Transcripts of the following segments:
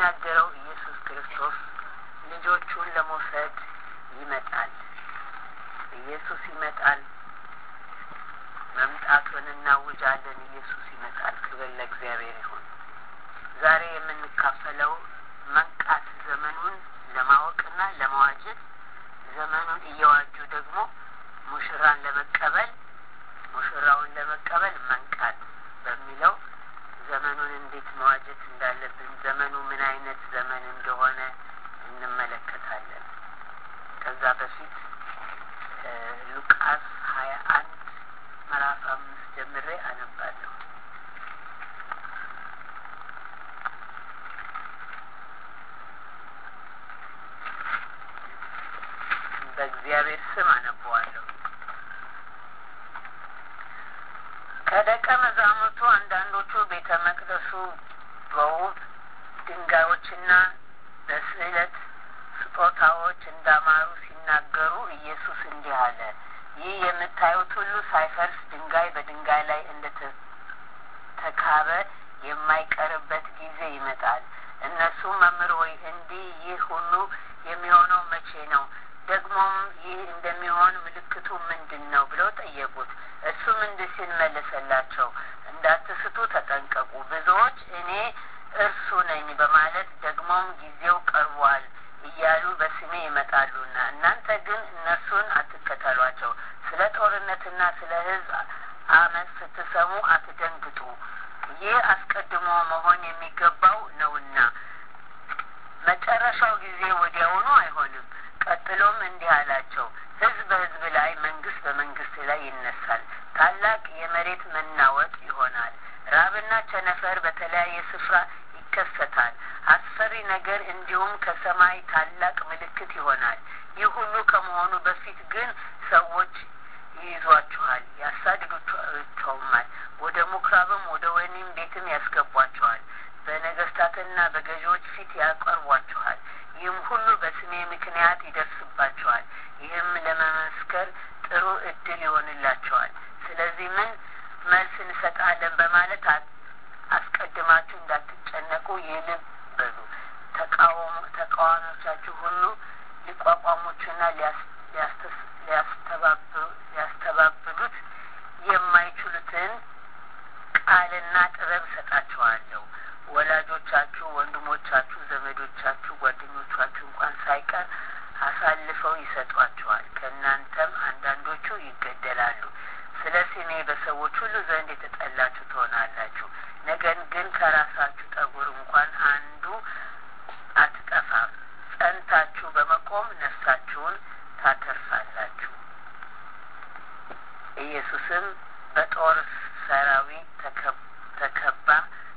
የሚናገረው ኢየሱስ ክርስቶስ ልጆቹን ለመውሰድ ይመጣል። ኢየሱስ ይመጣል። መምጣቱን እናውጃለን። ኢየሱስ ይመጣል። ክብር ለእግዚአብሔር ይሁን። ዛሬ የምንካፈለው መንቃት ዘመኑን ለማወቅና ለመዋጀት ዘመኑን እየዋጁ ደግሞ ሙሽራን ለመቀበል ሙሽራውን ለመቀበል መንቃት በሚለው ዘመኑን እንዴት መዋጀት እንዳለብን ዘመኑ ምን አይነት ዘመን እንደሆነ እንመለከታለን። ከዛ በፊት ሉቃስ ሀያ አንድ ምዕራፍ አምስት ጀምሬ አነባለሁ። በእግዚአብሔር ስም አነበዋለሁ። ከደቀ መዛሙርቱ አንዳንዶቹ ቤተ መቅደሱ በውብ ድንጋዮችና በስዕለት ስጦታዎች እንዳማሩ ሲናገሩ ኢየሱስ እንዲህ አለ። ይህ የምታዩት ሁሉ ሳይፈርስ ድንጋይ በድንጋይ ላይ እንደ ተካበ የማይቀርበት ጊዜ ይመጣል። እነሱም መምህር ሆይ እንዲህ ይህ ሁሉ የሚሆነው መቼ ነው? ደግሞም ይህ እንደሚሆን ምልክቱ ምንድን ነው? ብለው ጠየቁት። እሱም እንዲህ ሲል መለሰላቸው፣ እንዳትስቱ ተጠንቀቁ። ብዙዎች እኔ እርሱ ነኝ በማለት ደግሞም ጊዜው ቀርቧል እያሉ በስሜ ይመጣሉና እናንተ ግን እነርሱን አትከተሏቸው። ስለ ጦርነትና ስለ ሕዝብ አመፅ ስትሰሙ አትደንግጡ። ይህ አስቀድሞ መሆን የሚገባው ነውና መጨረሻው ጊዜ ወዲያውኑ አይሆንም። ቀጥሎም እንዲህ አላቸው፣ ሕዝብ በሕዝብ ላይ፣ መንግስት በመንግስት ላይ ይነሳል። ታላቅ የመሬት መናወጥ ይሆናል። ራብና ቸነፈር በተለያየ ስፍራ ይከሰታል። አስፈሪ ነገር እንዲሁም ከሰማይ ታላቅ ምልክት ይሆናል። ይህ ሁሉ ከመሆኑ በፊት ግን ሰዎች ይይዟችኋል፣ ያሳድዱቸውማል፣ ወደ ምኩራብም ወደ ወህኒም ቤትም ያስገቧችኋል፣ በነገስታትና በገዢዎች ፊት ያቀርቧችኋል። ይህም ሁሉ በስሜ ምክንያት ይደርስባቸዋል። ይህም ለመመስከር ጥሩ እድል ይሆንላቸዋል። ስለዚህ ምን መልስ እንሰጣለን በማለት አስቀድማችሁ እንዳትጨነቁ ይህንን በሉ። ተቃዋሚዎቻችሁ ሁሉ ሊቋቋሙችና ሊያስተባብሉት የማይችሉትን ቃልና ጥበብ እሰጣችኋለሁ። ወላጆቻችሁ፣ ወንድሞቻችሁ፣ ዘመዶቻችሁ፣ ጓደኞቻችሁ እንኳን ሳይቀር አሳልፈው ይሰጧችኋል። ከእናንተም አንዳንዶቹ ይገደላሉ። ስለ ስሜ በሰዎች ሁሉ ዘንድ የተጠላችሁ ትሆናላችሁ። ነገር ግን ከራሳችሁ ጠጉር እንኳን አንዱ አትጠፋም። ጸንታችሁ በመቆም ነፍሳችሁን ታተርፋላችሁ። ኢየሱስም በጦር ሰራዊት ተከባ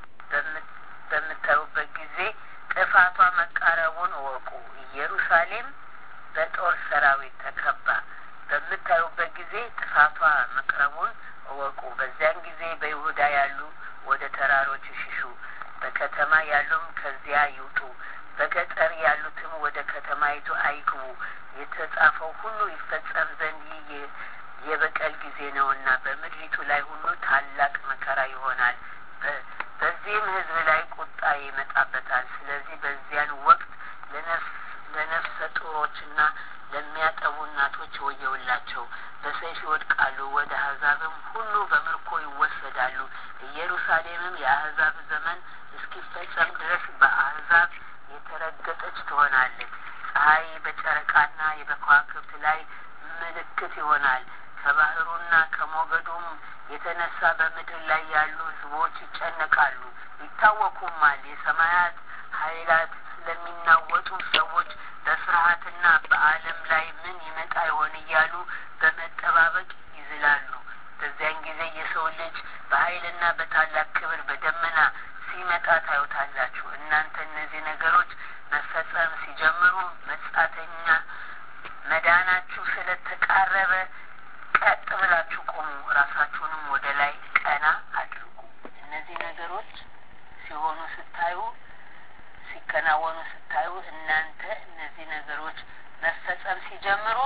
በምታዩበት ጊዜ ጥፋቷ መቃረቡን እወቁ። ኢየሩሳሌም በጦር ሰራዊት ተከባ በምታዩበት ጊዜ ጥፋቷ መቅረቡን እወቁ። በዚያን ጊዜ በይሁዳ ያሉ ወደ ተራሮች ይሽሹ፣ በከተማ ያሉም ከዚያ ይውጡ፣ በገጠር ያሉትም ወደ ከተማይቱ አይግቡ። የተጻፈው ሁሉ ይፈጸም ዘንድ ይህ የበቀል ጊዜ ነውና በምድሪቱ ላይ ሁሉ ታላቅ መከራ ይሆናል። በዚህም ሕዝብ ላይ ቁጣ ይመጣበታል። ስለዚህ በዚያን ወቅት ለነፍሰ ጡሮችና ለሚያጠቡ እናቶች ወየውላቸው፣ በሰይፍ ይወድቃሉ፣ ወደ አሕዛብም ሁሉ በምርኮ ይወሰዳሉ። ኢየሩሳሌምም የአሕዛብ ዘመን እስኪፈጸም ድረስ በአሕዛብ የተረገጠች ትሆናለች። ፀሐይ በጨረቃና በከዋክብት ላይ ምልክት ይሆናል። ከባህሩና ከሞገዱም የተነሳ በምድር ላይ ያሉ ሕዝቦች ይጨነቃሉ፣ ይታወኩማል። የሰማያት ኃይላት ስለሚናወጡ ሰዎች በፍርሃትና በዓለም ላይ ምን ይመጣ ይሆን እያሉ በመጠባበቅ ይዝላሉ። በዚያን ጊዜ የሰው ልጅ በኃይልና በታላቅ ክብር በደመና ሲመጣ ታዩታላችሁ። እናንተ እነዚህ ነገሮች መፈጸም ሲጀምሩ መጻተኛ መዳናችሁ ስለተቃረበ ቀጥ ብላችሁ ቆሙ፣ ራሳችሁንም ወደ ላይ ቀና አድርጉ። እነዚህ ነገሮች ሲሆኑ ስታዩ ሲከናወኑ ስታዩ እናንተ እነዚህ ነገሮች መፈጸም ሲጀምሩ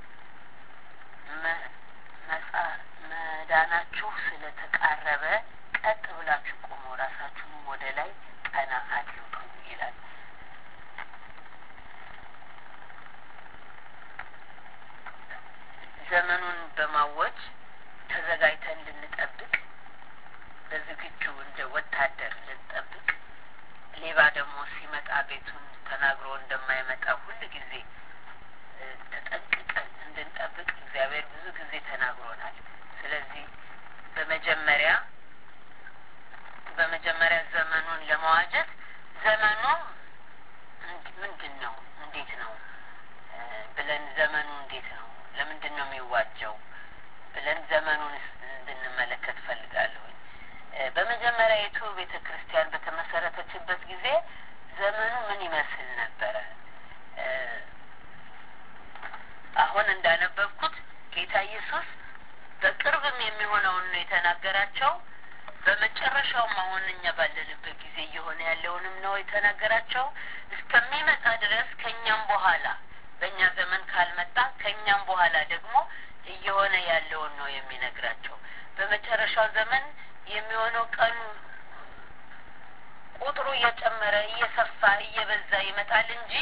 መዳናችሁ ስለተቃረበ ቀጥ ብላችሁ ቆሙ፣ ራሳችሁንም ወደ ላይ ቀና አድርጉ ይላል። ለማወጅ ተዘጋጅተን ልንጠብቅ በዝግጁ እንደ ወታደር ልንጠብቅ ሌባ ደግሞ ሲመጣ ቤቱን ተናግሮ እንደማይመጣ ሁል ጊዜ ተጠንቅቀን እንድንጠብቅ እግዚአብሔር ብዙ ጊዜ ተናግሮናል። ስለዚህ በመጀመሪያ በመጀመሪያ ዘመኑን ለመዋጀት ዘመኑ ምንድን ነው? እንዴት ነው ብለን ዘመኑ እንዴት ነው? ለምንድን ነው የሚዋጀው ብለን ዘመኑን እንድንመለከት ፈልጋለሁ። በመጀመሪያ የቱ ቤተ ክርስቲያን በተመሰረተችበት ጊዜ ዘመኑ ምን ይመስል ነበረ? አሁን እንዳነበብኩት ጌታ ኢየሱስ በቅርብም የሚሆነውን ነው የተናገራቸው። በመጨረሻውም አሁን እኛ ባለንበት ጊዜ እየሆነ ያለውንም ነው የተናገራቸው። እስከሚመጣ ድረስ ከእኛም በኋላ በእኛ ዘመን ካልመጣ ከእኛም በኋላ ደግሞ እየሆነ ያለውን ነው የሚነግራቸው። በመጨረሻው ዘመን የሚሆነው ቀኑ ቁጥሩ እየጨመረ እየሰፋ እየበዛ ይመጣል እንጂ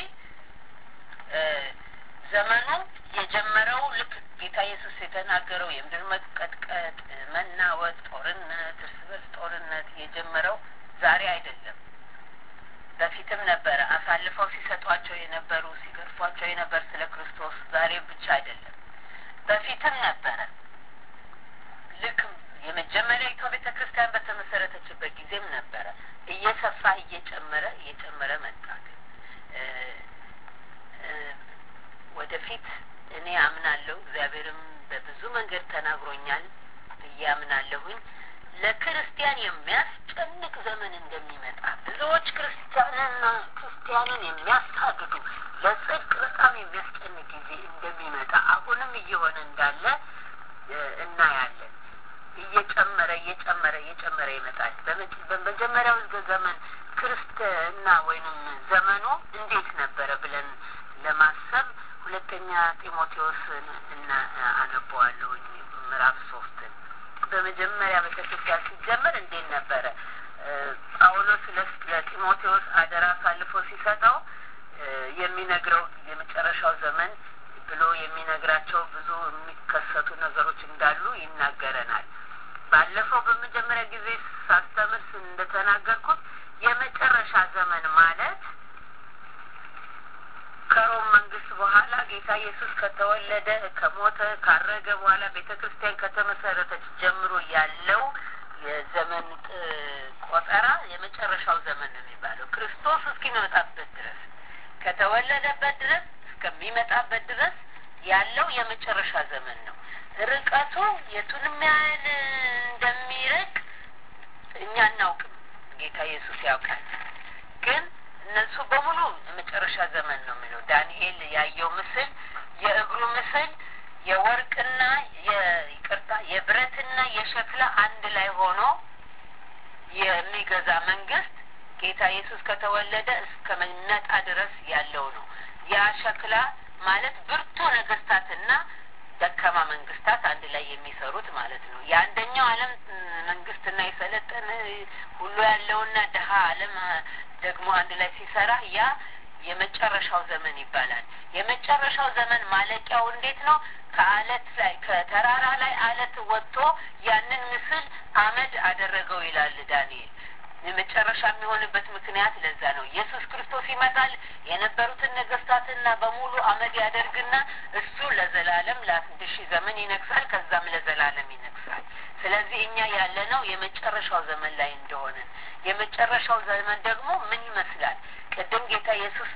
ዘመኑ የጀመረው ልክ ጌታ ኢየሱስ የተናገረው የምድር መቀጥቀጥ፣ መናወጥ፣ ጦርነት፣ እርስ በርስ ጦርነት የጀመረው ዛሬ አይደለም። በፊትም ነበረ። አሳልፈው ሲሰጧቸው የነበሩ ሲገርፏቸው የነበር ስለ ክርስቶስ ዛሬ ብቻ አይደለም፣ በፊትም ነበረ። ልክ የመጀመሪያዊቷ ቤተ ክርስቲያን በተመሰረተችበት ጊዜም ነበረ። እየሰፋ እየጨመረ እየጨመረ መጣ። ግን ወደፊት እኔ አምናለሁ፣ እግዚአብሔርም በብዙ መንገድ ተናግሮኛል ብዬ አምናለሁኝ ለክርስቲያን የሚያስጨንቅ ዘመን እንደሚመጣ ብዙዎች ክርስቲያንና ክርስቲያንን የሚያሳድዱ ለጽድቅ በጣም የሚያስጨንቅ ጊዜ እንደሚመጣ አሁንም እየሆነ እንዳለ እናያለን። እየጨመረ እየጨመረ እየጨመረ ይመጣል። በመጀመሪያው ዘመን ክርስትና ወይንም ዘመኑ እንዴት ነበረ ብለን ለማሰብ ሁለተኛ ጢሞቴዎስን እና አነበዋለሁኝ ምዕራፍ ሶስትን በመጀመሪያ ቤተክርስቲያን ሲጀመር እንዴት ነበረ? ጳውሎስ ለጢሞቴዎስ አደራ አሳልፎ ሲሰጠው የሚነግረው የመጨረሻው ዘመን ብሎ የሚነግራቸው ብዙ የሚከሰቱ ነገሮች እንዳሉ ይናገረናል። ባለፈው በመጀመሪያ ጊዜ ሳስተምር እንደተናገርኩት የመጨረሻ ዘመን ማለት ከሮም መንግስት በኋላ ጌታ ኢየሱስ ከተወለደ ከሞተ ካረገ በኋላ ቤተ ክርስቲያን ከተመሰረተች ጀምሮ ያለው የዘመን ቆጠራ የመጨረሻው ዘመን ነው የሚባለው። ክርስቶስ እስኪመጣበት ድረስ ከተወለደበት ድረስ እስከሚመጣበት ድረስ ያለው የመጨረሻ ዘመን ነው። ርቀቱ የቱንም ያህል እንደሚርቅ እኛ አናውቅም። ጌታ ኢየሱስ ያውቃል። ግን እነሱ በሙሉ የመጨረሻ ዘመን ነው የሚለው ዳንኤል ያየው ምስል የእግሩ ምስል የወርቅና ይቅርታ የብረትና የሸክላ አንድ ላይ ሆኖ የሚገዛ መንግስት ጌታ ኢየሱስ ከተወለደ እስከሚመጣ ድረስ ያለው ነው። ያ ሸክላ ማለት ብርቱ ነገስታትና ደካማ መንግስታት አንድ ላይ የሚሰሩት ማለት ነው። የአንደኛው ዓለም መንግስትና የሰለጠነ ሁሉ ያለውና ድሀ ዓለም ደግሞ አንድ ላይ ሲሰራ ያ የመጨረሻው ዘመን ይባላል። የመጨረሻው ዘመን ማለቂያው እንዴት ነው? ከአለት ላይ ከተራራ ላይ አለት ወጥቶ ያንን ምስል አመድ አደረገው ይላል ዳንኤል። የመጨረሻ የሚሆንበት ምክንያት ለዛ ነው። ኢየሱስ ክርስቶስ ይመጣል። የነበሩትን ነገስታትና በሙሉ አመድ ያደርግና እሱ ለዘላለም ለአንድ ሺህ ዘመን ይነግሳል። ከዛም ለዘላለም ይነግሳል። ስለዚህ እኛ ያለነው የመጨረሻው ዘመን ላይ እንደሆንን የመጨረሻው ዘመን ደግሞ ምን ይመስላል? ቅድም ጌታ ኢየሱስ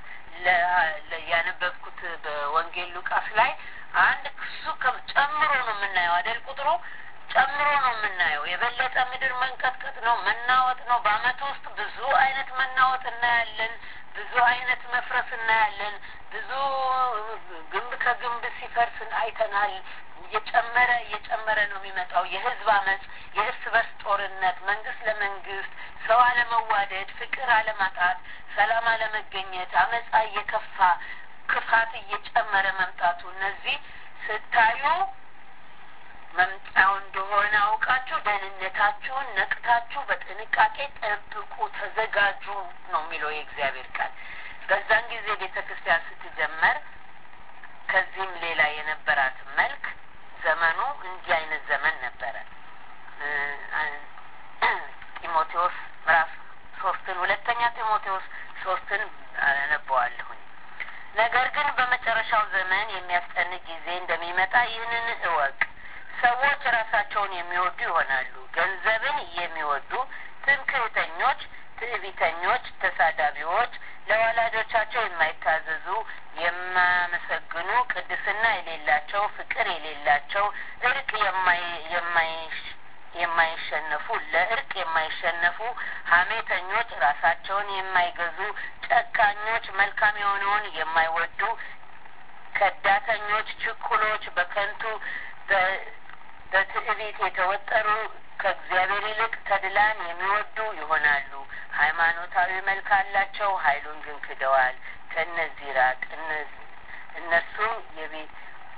ያነበብኩት በወንጌል ሉቃስ ላይ አንድ እሱ ጨምሮ ነው የምናየው አይደል? ቁጥሩ ጨምሮ ነው የምናየው። የበለጠ ምድር መንቀጥቀጥ ነው፣ መናወጥ ነው። በአመት ውስጥ ብዙ አይነት መናወጥ እናያለን። ብዙ አይነት መፍረስ እናያለን። ብዙ ግንብ ከግንብ ሲፈርስ አይተናል። እየጨመረ እየጨመረ ነው የሚመጣው። የህዝብ አመፅ፣ የእርስ በርስ ጦርነት፣ መንግስት ለመንግስት፣ ሰው አለመዋደድ፣ ፍቅር አለማጣት፣ ሰላም አለመገኘት፣ አመፃ እየከፋ ክፋት እየጨመረ መምጣቱ እነዚህ ስታዩ መምጫው እንደሆነ አውቃችሁ ደህንነታችሁን ነቅታችሁ በጥንቃቄ ጠብቁ፣ ተዘጋጁ ነው የሚለው የእግዚአብሔር ቃል። በዛን ጊዜ ቤተ ክርስቲያን ስትጀመር ከዚህም ሌላ የነበራት መልክ ዘመኑ እንዲህ አይነት ዘመን ነበረ። ጢሞቴዎስ ምዕራፍ ሶስትን ሁለተኛ ጢሞቴዎስ ሶስትን አነበዋለሁኝ። ነገር ግን በመጨረሻው ዘመን የሚያስጨንቅ ጊዜ እንደሚመጣ ይህንን እወቅ። ሰዎች ራሳቸውን የሚወዱ ይሆናሉ፣ ገንዘብን የሚወዱ፣ ትምክህተኞች፣ ትዕቢተኞች፣ ተሳዳቢዎች፣ ለወላጆቻቸው የማይታዘዙ፣ የማያመሰግኑ፣ ቅድስና የሌላቸው፣ ፍቅር የሌላቸው፣ እርቅ የማይሸነፉ፣ ለእርቅ የማይሸነፉ፣ ሐሜተኞች፣ ራሳቸውን የማይገዙ፣ ጨካኞች፣ መልካም የሆነውን የማይወዱ፣ ከዳተኞች፣ ችኩሎች፣ በከንቱ በትዕቢት የተወጠሩ ከእግዚአብሔር ይልቅ ተድላን የሚወዱ ይሆናሉ። ሃይማኖታዊ መልክ አላቸው፣ ኃይሉን ግን ክደዋል። ከእነዚህ ራቅ። እነሱም የቤት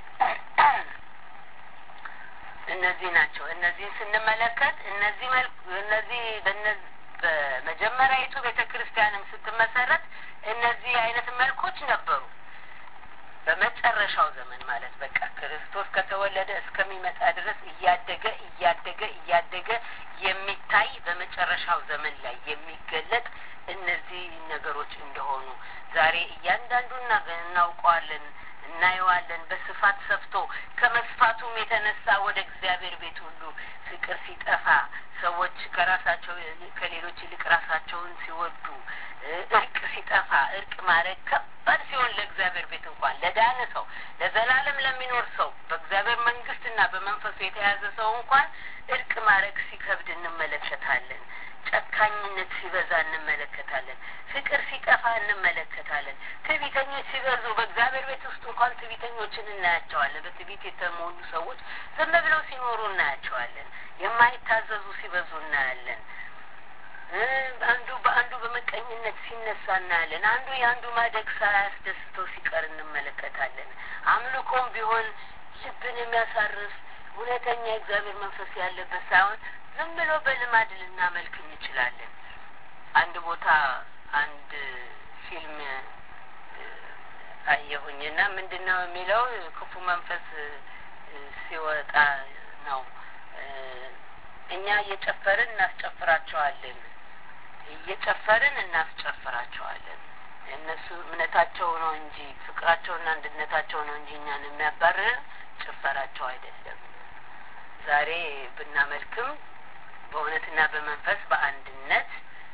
እነዚህ ናቸው። እነዚህን ስንመለከት እነዚህ መልክ እነዚህ በመጀመሪያዊቱ ቤተ ክርስቲያንም ስትመሰረት እነዚህ አይነት መልኮች ነበሩ። በመጨረሻው ዘመን ማለት በቃ ክርስቶስ ከተወለደ እስከሚመጣ ድረስ እያደገ እያደገ እያደገ የሚታይ በመጨረሻው ዘመን ላይ የሚገለጥ እነዚህ ነገሮች እንደሆኑ ዛሬ እያንዳንዱን እናውቀዋለን፣ እናየዋለን። በስፋት ሰፍቶ ከመስፋቱም የተነሳ ወደ እግዚአብሔር ቤት ሁሉ ፍቅር ሲጠፋ ሰዎች ከራሳቸው ከሌሎች ይልቅ ራሳቸውን ሲወዱ እርቅ ሲጠፋ እርቅ ማድረግ ከባድ ሲሆን ለእግዚአብሔር ቤት እንኳን ለዳነ ሰው ለዘላለም ለሚኖር ሰው በእግዚአብሔር መንግስትና በመንፈሱ የተያዘ ሰው እንኳን እርቅ ማድረግ ሲከብድ እንመለከታለን። ጨካኝነት ሲበዛ እንመለከታለን። ፍቅር ሲጠፋ እንመለከታለን። ትዕቢተኞች ሲበዙ በእግዚአብሔር ቤት ውስጥ እንኳን ትዕቢተኞችን እናያቸዋለን። በትዕቢት የተሞሉ ሰዎች ዝም ብለው ሲኖሩ እናያቸዋለን። የማይታዘዙ ሲበዙ እናያለን። አንዱ በአንዱ በመቀኝነት ሲነሳ እናያለን። አንዱ የአንዱ ማደግ ሳያስደስተው ሲቀር እንመለከታለን። አምልኮም ቢሆን ልብን የሚያሳርፍ እውነተኛ የእግዚአብሔር መንፈስ ያለበት ሳይሆን ዝም ብሎ በልማድ ልናመልክ እንችላለን። አንድ ቦታ አንድ ፊልም አየሁኝና ምንድን ነው የሚለው ክፉ መንፈስ ሲወጣ ነው እኛ እየጨፈርን እናስጨፍራቸዋለን እየጨፈርን እናስጨፍራቸዋለን። እነሱ እምነታቸው ነው እንጂ ፍቅራቸውና አንድነታቸው ነው እንጂ እኛን የሚያባርርን ጭፈራቸው አይደለም። ዛሬ ብናመልክም በእውነትና በመንፈስ በአንድነት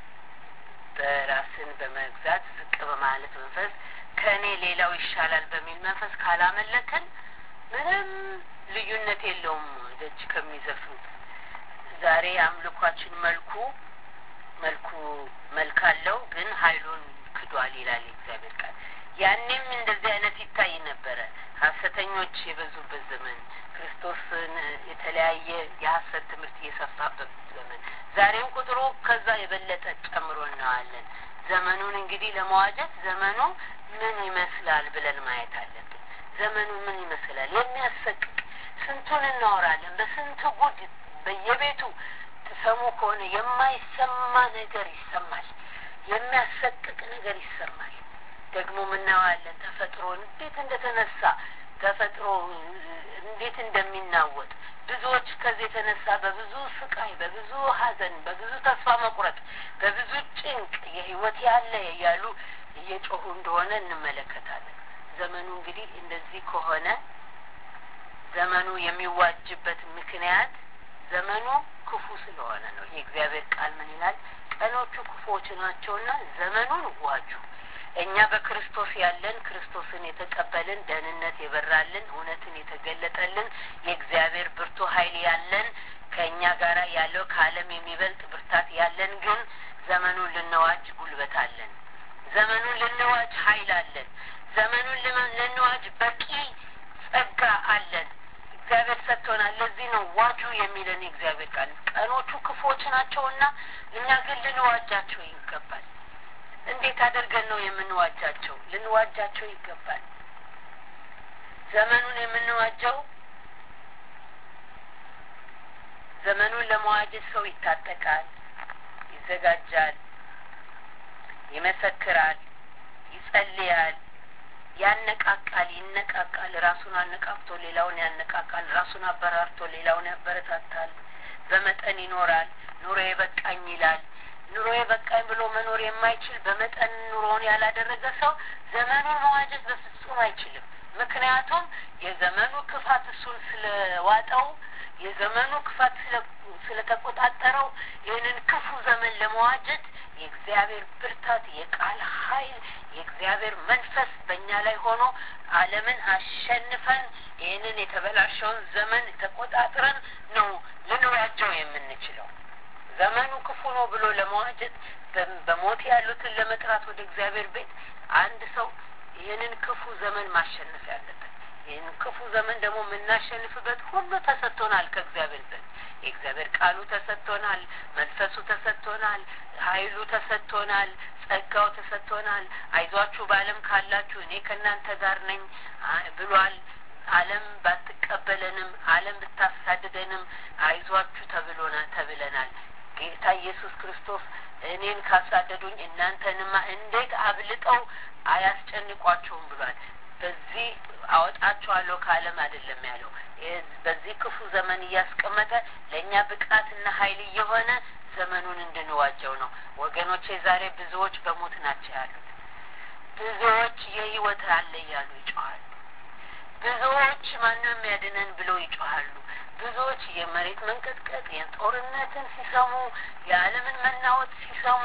በራስን በመግዛት ዝቅ በማለት መንፈስ ከእኔ ሌላው ይሻላል በሚል መንፈስ ካላመለክን ምንም ልዩነት የለውም ደጅ ከሚዘፍኑት ዛሬ አምልኳችን መልኩ መልኩ መልክ አለው ግን ኃይሉን ክዷል ይላል የእግዚአብሔር ቃል። ያኔም እንደዚህ አይነት ይታይ ነበረ። ሐሰተኞች የበዙበት ዘመን፣ ክርስቶስን የተለያየ የሐሰት ትምህርት እየሰፋበት ዘመን፣ ዛሬም ቁጥሩ ከዛ የበለጠ ጨምሮ እናዋለን። ዘመኑን እንግዲህ ለመዋጀት ዘመኑ ምን ይመስላል ብለን ማየት አለብን። ዘመኑ ምን ይመስላል? የሚያሰቅቅ ስንቱን እናወራለን። በስንት ጉድ በየቤቱ ትሰሙ ከሆነ የማይሰማ ነገር ይሰማል። የሚያሰቅቅ ነገር ይሰማል። ደግሞ ምናየዋለን። ተፈጥሮ እንዴት እንደተነሳ ተፈጥሮ እንዴት እንደሚናወጥ ብዙዎች ከዚህ የተነሳ በብዙ ስቃይ፣ በብዙ ሐዘን፣ በብዙ ተስፋ መቁረጥ፣ በብዙ ጭንቅ የህይወት ያለ እያሉ እየጮሁ እንደሆነ እንመለከታለን። ዘመኑ እንግዲህ እንደዚህ ከሆነ ዘመኑ የሚዋጅበት ምክንያት ዘመኑ ክፉ ስለሆነ ነው። የእግዚአብሔር ቃል ምን ይላል? ቀኖቹ ክፉዎች ናቸውና ዘመኑን ዋጁ። እኛ በክርስቶስ ያለን ክርስቶስን የተቀበልን ደህንነት የበራልን እውነትን የተገለጠልን የእግዚአብሔር ብርቱ ኃይል ያለን ከእኛ ጋር ያለው ከዓለም የሚበልጥ ብርታት ያለን ግን ዘመኑን ልንዋጅ ጉልበት አለን። ዘመኑን ልንዋጅ ኃይል አለን። ዘመኑን ልንዋጅ በቂ ጸጋ አለን። እግዚአብሔር ሰጥቶናል። ለዚህ ነው ዋጁ የሚለን የእግዚአብሔር ቃል። ቀኖቹ ክፉዎች ናቸውና እኛ ግን ልንዋጃቸው ይገባል። እንዴት አድርገን ነው የምንዋጃቸው? ልንዋጃቸው ይገባል። ዘመኑን የምንዋጀው ዘመኑን ለመዋጀት ሰው ይታጠቃል፣ ይዘጋጃል፣ ይመሰክራል፣ ይጸልያል፣ ያነቃቃል፣ ይነቃቃል። ራሱን አነቃቅቶ ሌላውን ያነቃቃል። ራሱን አበራርቶ ሌላውን ያበረታታል። በመጠን ይኖራል። ኑሮ የበቃኝ ይላል። ኑሮ የበቃኝ ብሎ መኖር የማይችል በመጠን ኑሮውን ያላደረገ ሰው ዘመኑን መዋጀት በፍጹም አይችልም። ምክንያቱም የዘመኑ ክፋት እሱን ስለዋጠው የዘመኑ ክፋት ስለተቆጣጠረው ይህንን ክፉ ዘመን ለመዋጀት የእግዚአብሔር ብርታት፣ የቃል ኃይል፣ የእግዚአብሔር መንፈስ በእኛ ላይ ሆኖ ዓለምን አሸንፈን ይህንን የተበላሸውን ዘመን ተቆጣጥረን ነው ልንዋጀው የምንችለው። ዘመኑ ክፉ ነው ብሎ ለመዋጀት በሞት ያሉትን ለመጥራት ወደ እግዚአብሔር ቤት አንድ ሰው ይህንን ክፉ ዘመን ማሸነፍ ያለበት ይህን ክፉ ዘመን ደግሞ የምናሸንፍበት ሁሉ ተሰጥቶናል ከእግዚአብሔር ዘንድ የእግዚአብሔር ቃሉ ተሰጥቶናል፣ መንፈሱ ተሰጥቶናል፣ ኃይሉ ተሰጥቶናል፣ ጸጋው ተሰጥቶናል። አይዟችሁ በዓለም ካላችሁ እኔ ከእናንተ ጋር ነኝ ብሏል። ዓለም ባትቀበለንም ዓለም ብታሳድደንም አይዟችሁ ተብሎና ተብለናል። ጌታ ኢየሱስ ክርስቶስ እኔን ካሳደዱኝ እናንተንማ እንዴት አብልጠው አያስጨንቋቸውም ብሏል። በዚህ አወጣችኋለሁ ከዓለም አይደለም ያለው። በዚህ ክፉ ዘመን እያስቀመጠ ለእኛ ብቃትና ኃይል እየሆነ ዘመኑን እንድንዋጀው ነው። ወገኖቼ ዛሬ ብዙዎች በሞት ናቸው ያሉት። ብዙዎች የህይወት አለ እያሉ ይጮኋሉ። ብዙዎች ማንም ያድነን ብለው ይጮኋሉ። ብዙዎች የመሬት መንቀጥቀጥ የጦርነትን ሲሰሙ የዓለምን መናወጥ ሲሰሙ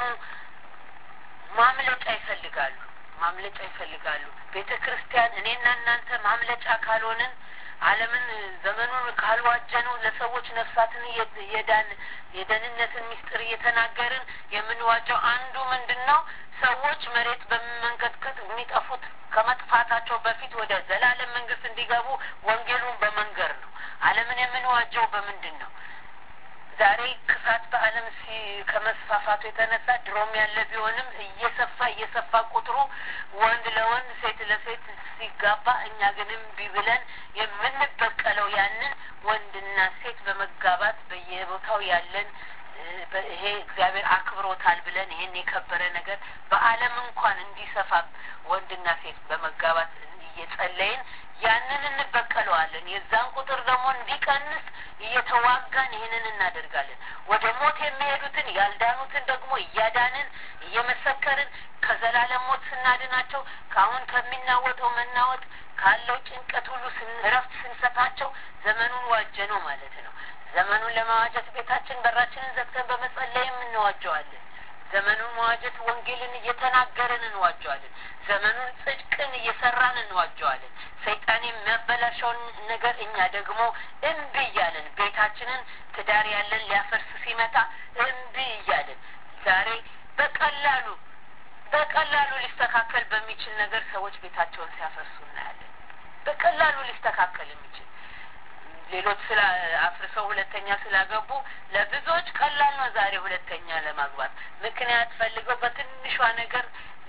ማምለጫ ይፈልጋሉ ማምለጫ ይፈልጋሉ። ቤተ ክርስቲያን እኔና እናንተ ማምለጫ ካልሆንን ዓለምን ዘመኑን ካልዋጀነው ለሰዎች ነፍሳትን የዳን የደህንነትን ምስጢር እየተናገርን የምንዋጀው አንዱ ምንድን ነው? ሰዎች መሬት በመንቀጥቀጥ የሚጠፉት ከመጥፋታቸው በፊት ወደ ዘላለም መንግስት እንዲገቡ ወንጌሉን በመንገር ነው። ዓለምን የምንዋጀው በምንድን ነው? ዛሬ ክፋት በዓለም ከመስፋፋቱ የተነሳ ድሮም ያለ ቢሆንም እየሰፋ እየሰፋ ቁጥሩ ወንድ ለወንድ ሴት ለሴት ሲጋባ እኛ ግን እምቢ ብለን የምንበቀለው ያንን ወንድና ሴት በመጋባት በየቦታው ያለን ይሄ እግዚአብሔር አክብሮታል ብለን ይሄን የከበረ ነገር በዓለም እንኳን እንዲሰፋ ወንድና ሴት በመጋባት እየጸለይን ያንን እንበቀለዋለን። የዛን ቁጥር ደግሞ እንዲቀንስ እየተዋጋን ይህንን እናደርጋለን። ወደ ሞት የሚሄዱትን ያልዳኑትን ደግሞ እያዳንን እየመሰከርን ከዘላለም ሞት ስናድናቸው ከአሁን ከሚናወጠው መናወጥ ካለው ጭንቀት ሁሉ እረፍት ስንሰጣቸው ዘመኑን ዋጀ ነው ማለት ነው። ዘመኑን ለመዋጀት ቤታችን በራችንን ዘግተን በመጸለይም እንዋጀዋለን። ዘመኑን መዋጀት ወንጌልን እየተናገርን እንዋጀዋለን። ዘመኑን ጽድቅን እየሰራን እንዋጀዋለን። ሰይጣን የሚያበላሸውን ነገር እኛ ደግሞ እምቢ እያለን ቤታችንን ትዳር ያለን ሊያፈርስ ሲመጣ እምቢ እያለን ዛሬ በቀላሉ በቀላሉ ሊስተካከል በሚችል ነገር ሰዎች ቤታቸውን ሲያፈርሱ እናያለን። በቀላሉ ሊስተካከል የሚችል ሌሎች ስላ አፍርሰው ሁለተኛ ስላገቡ ለብዙዎች ቀላል ነው ዛሬ ሁለተኛ ለማግባት ምክንያት ፈልገው በትንሿ ነገር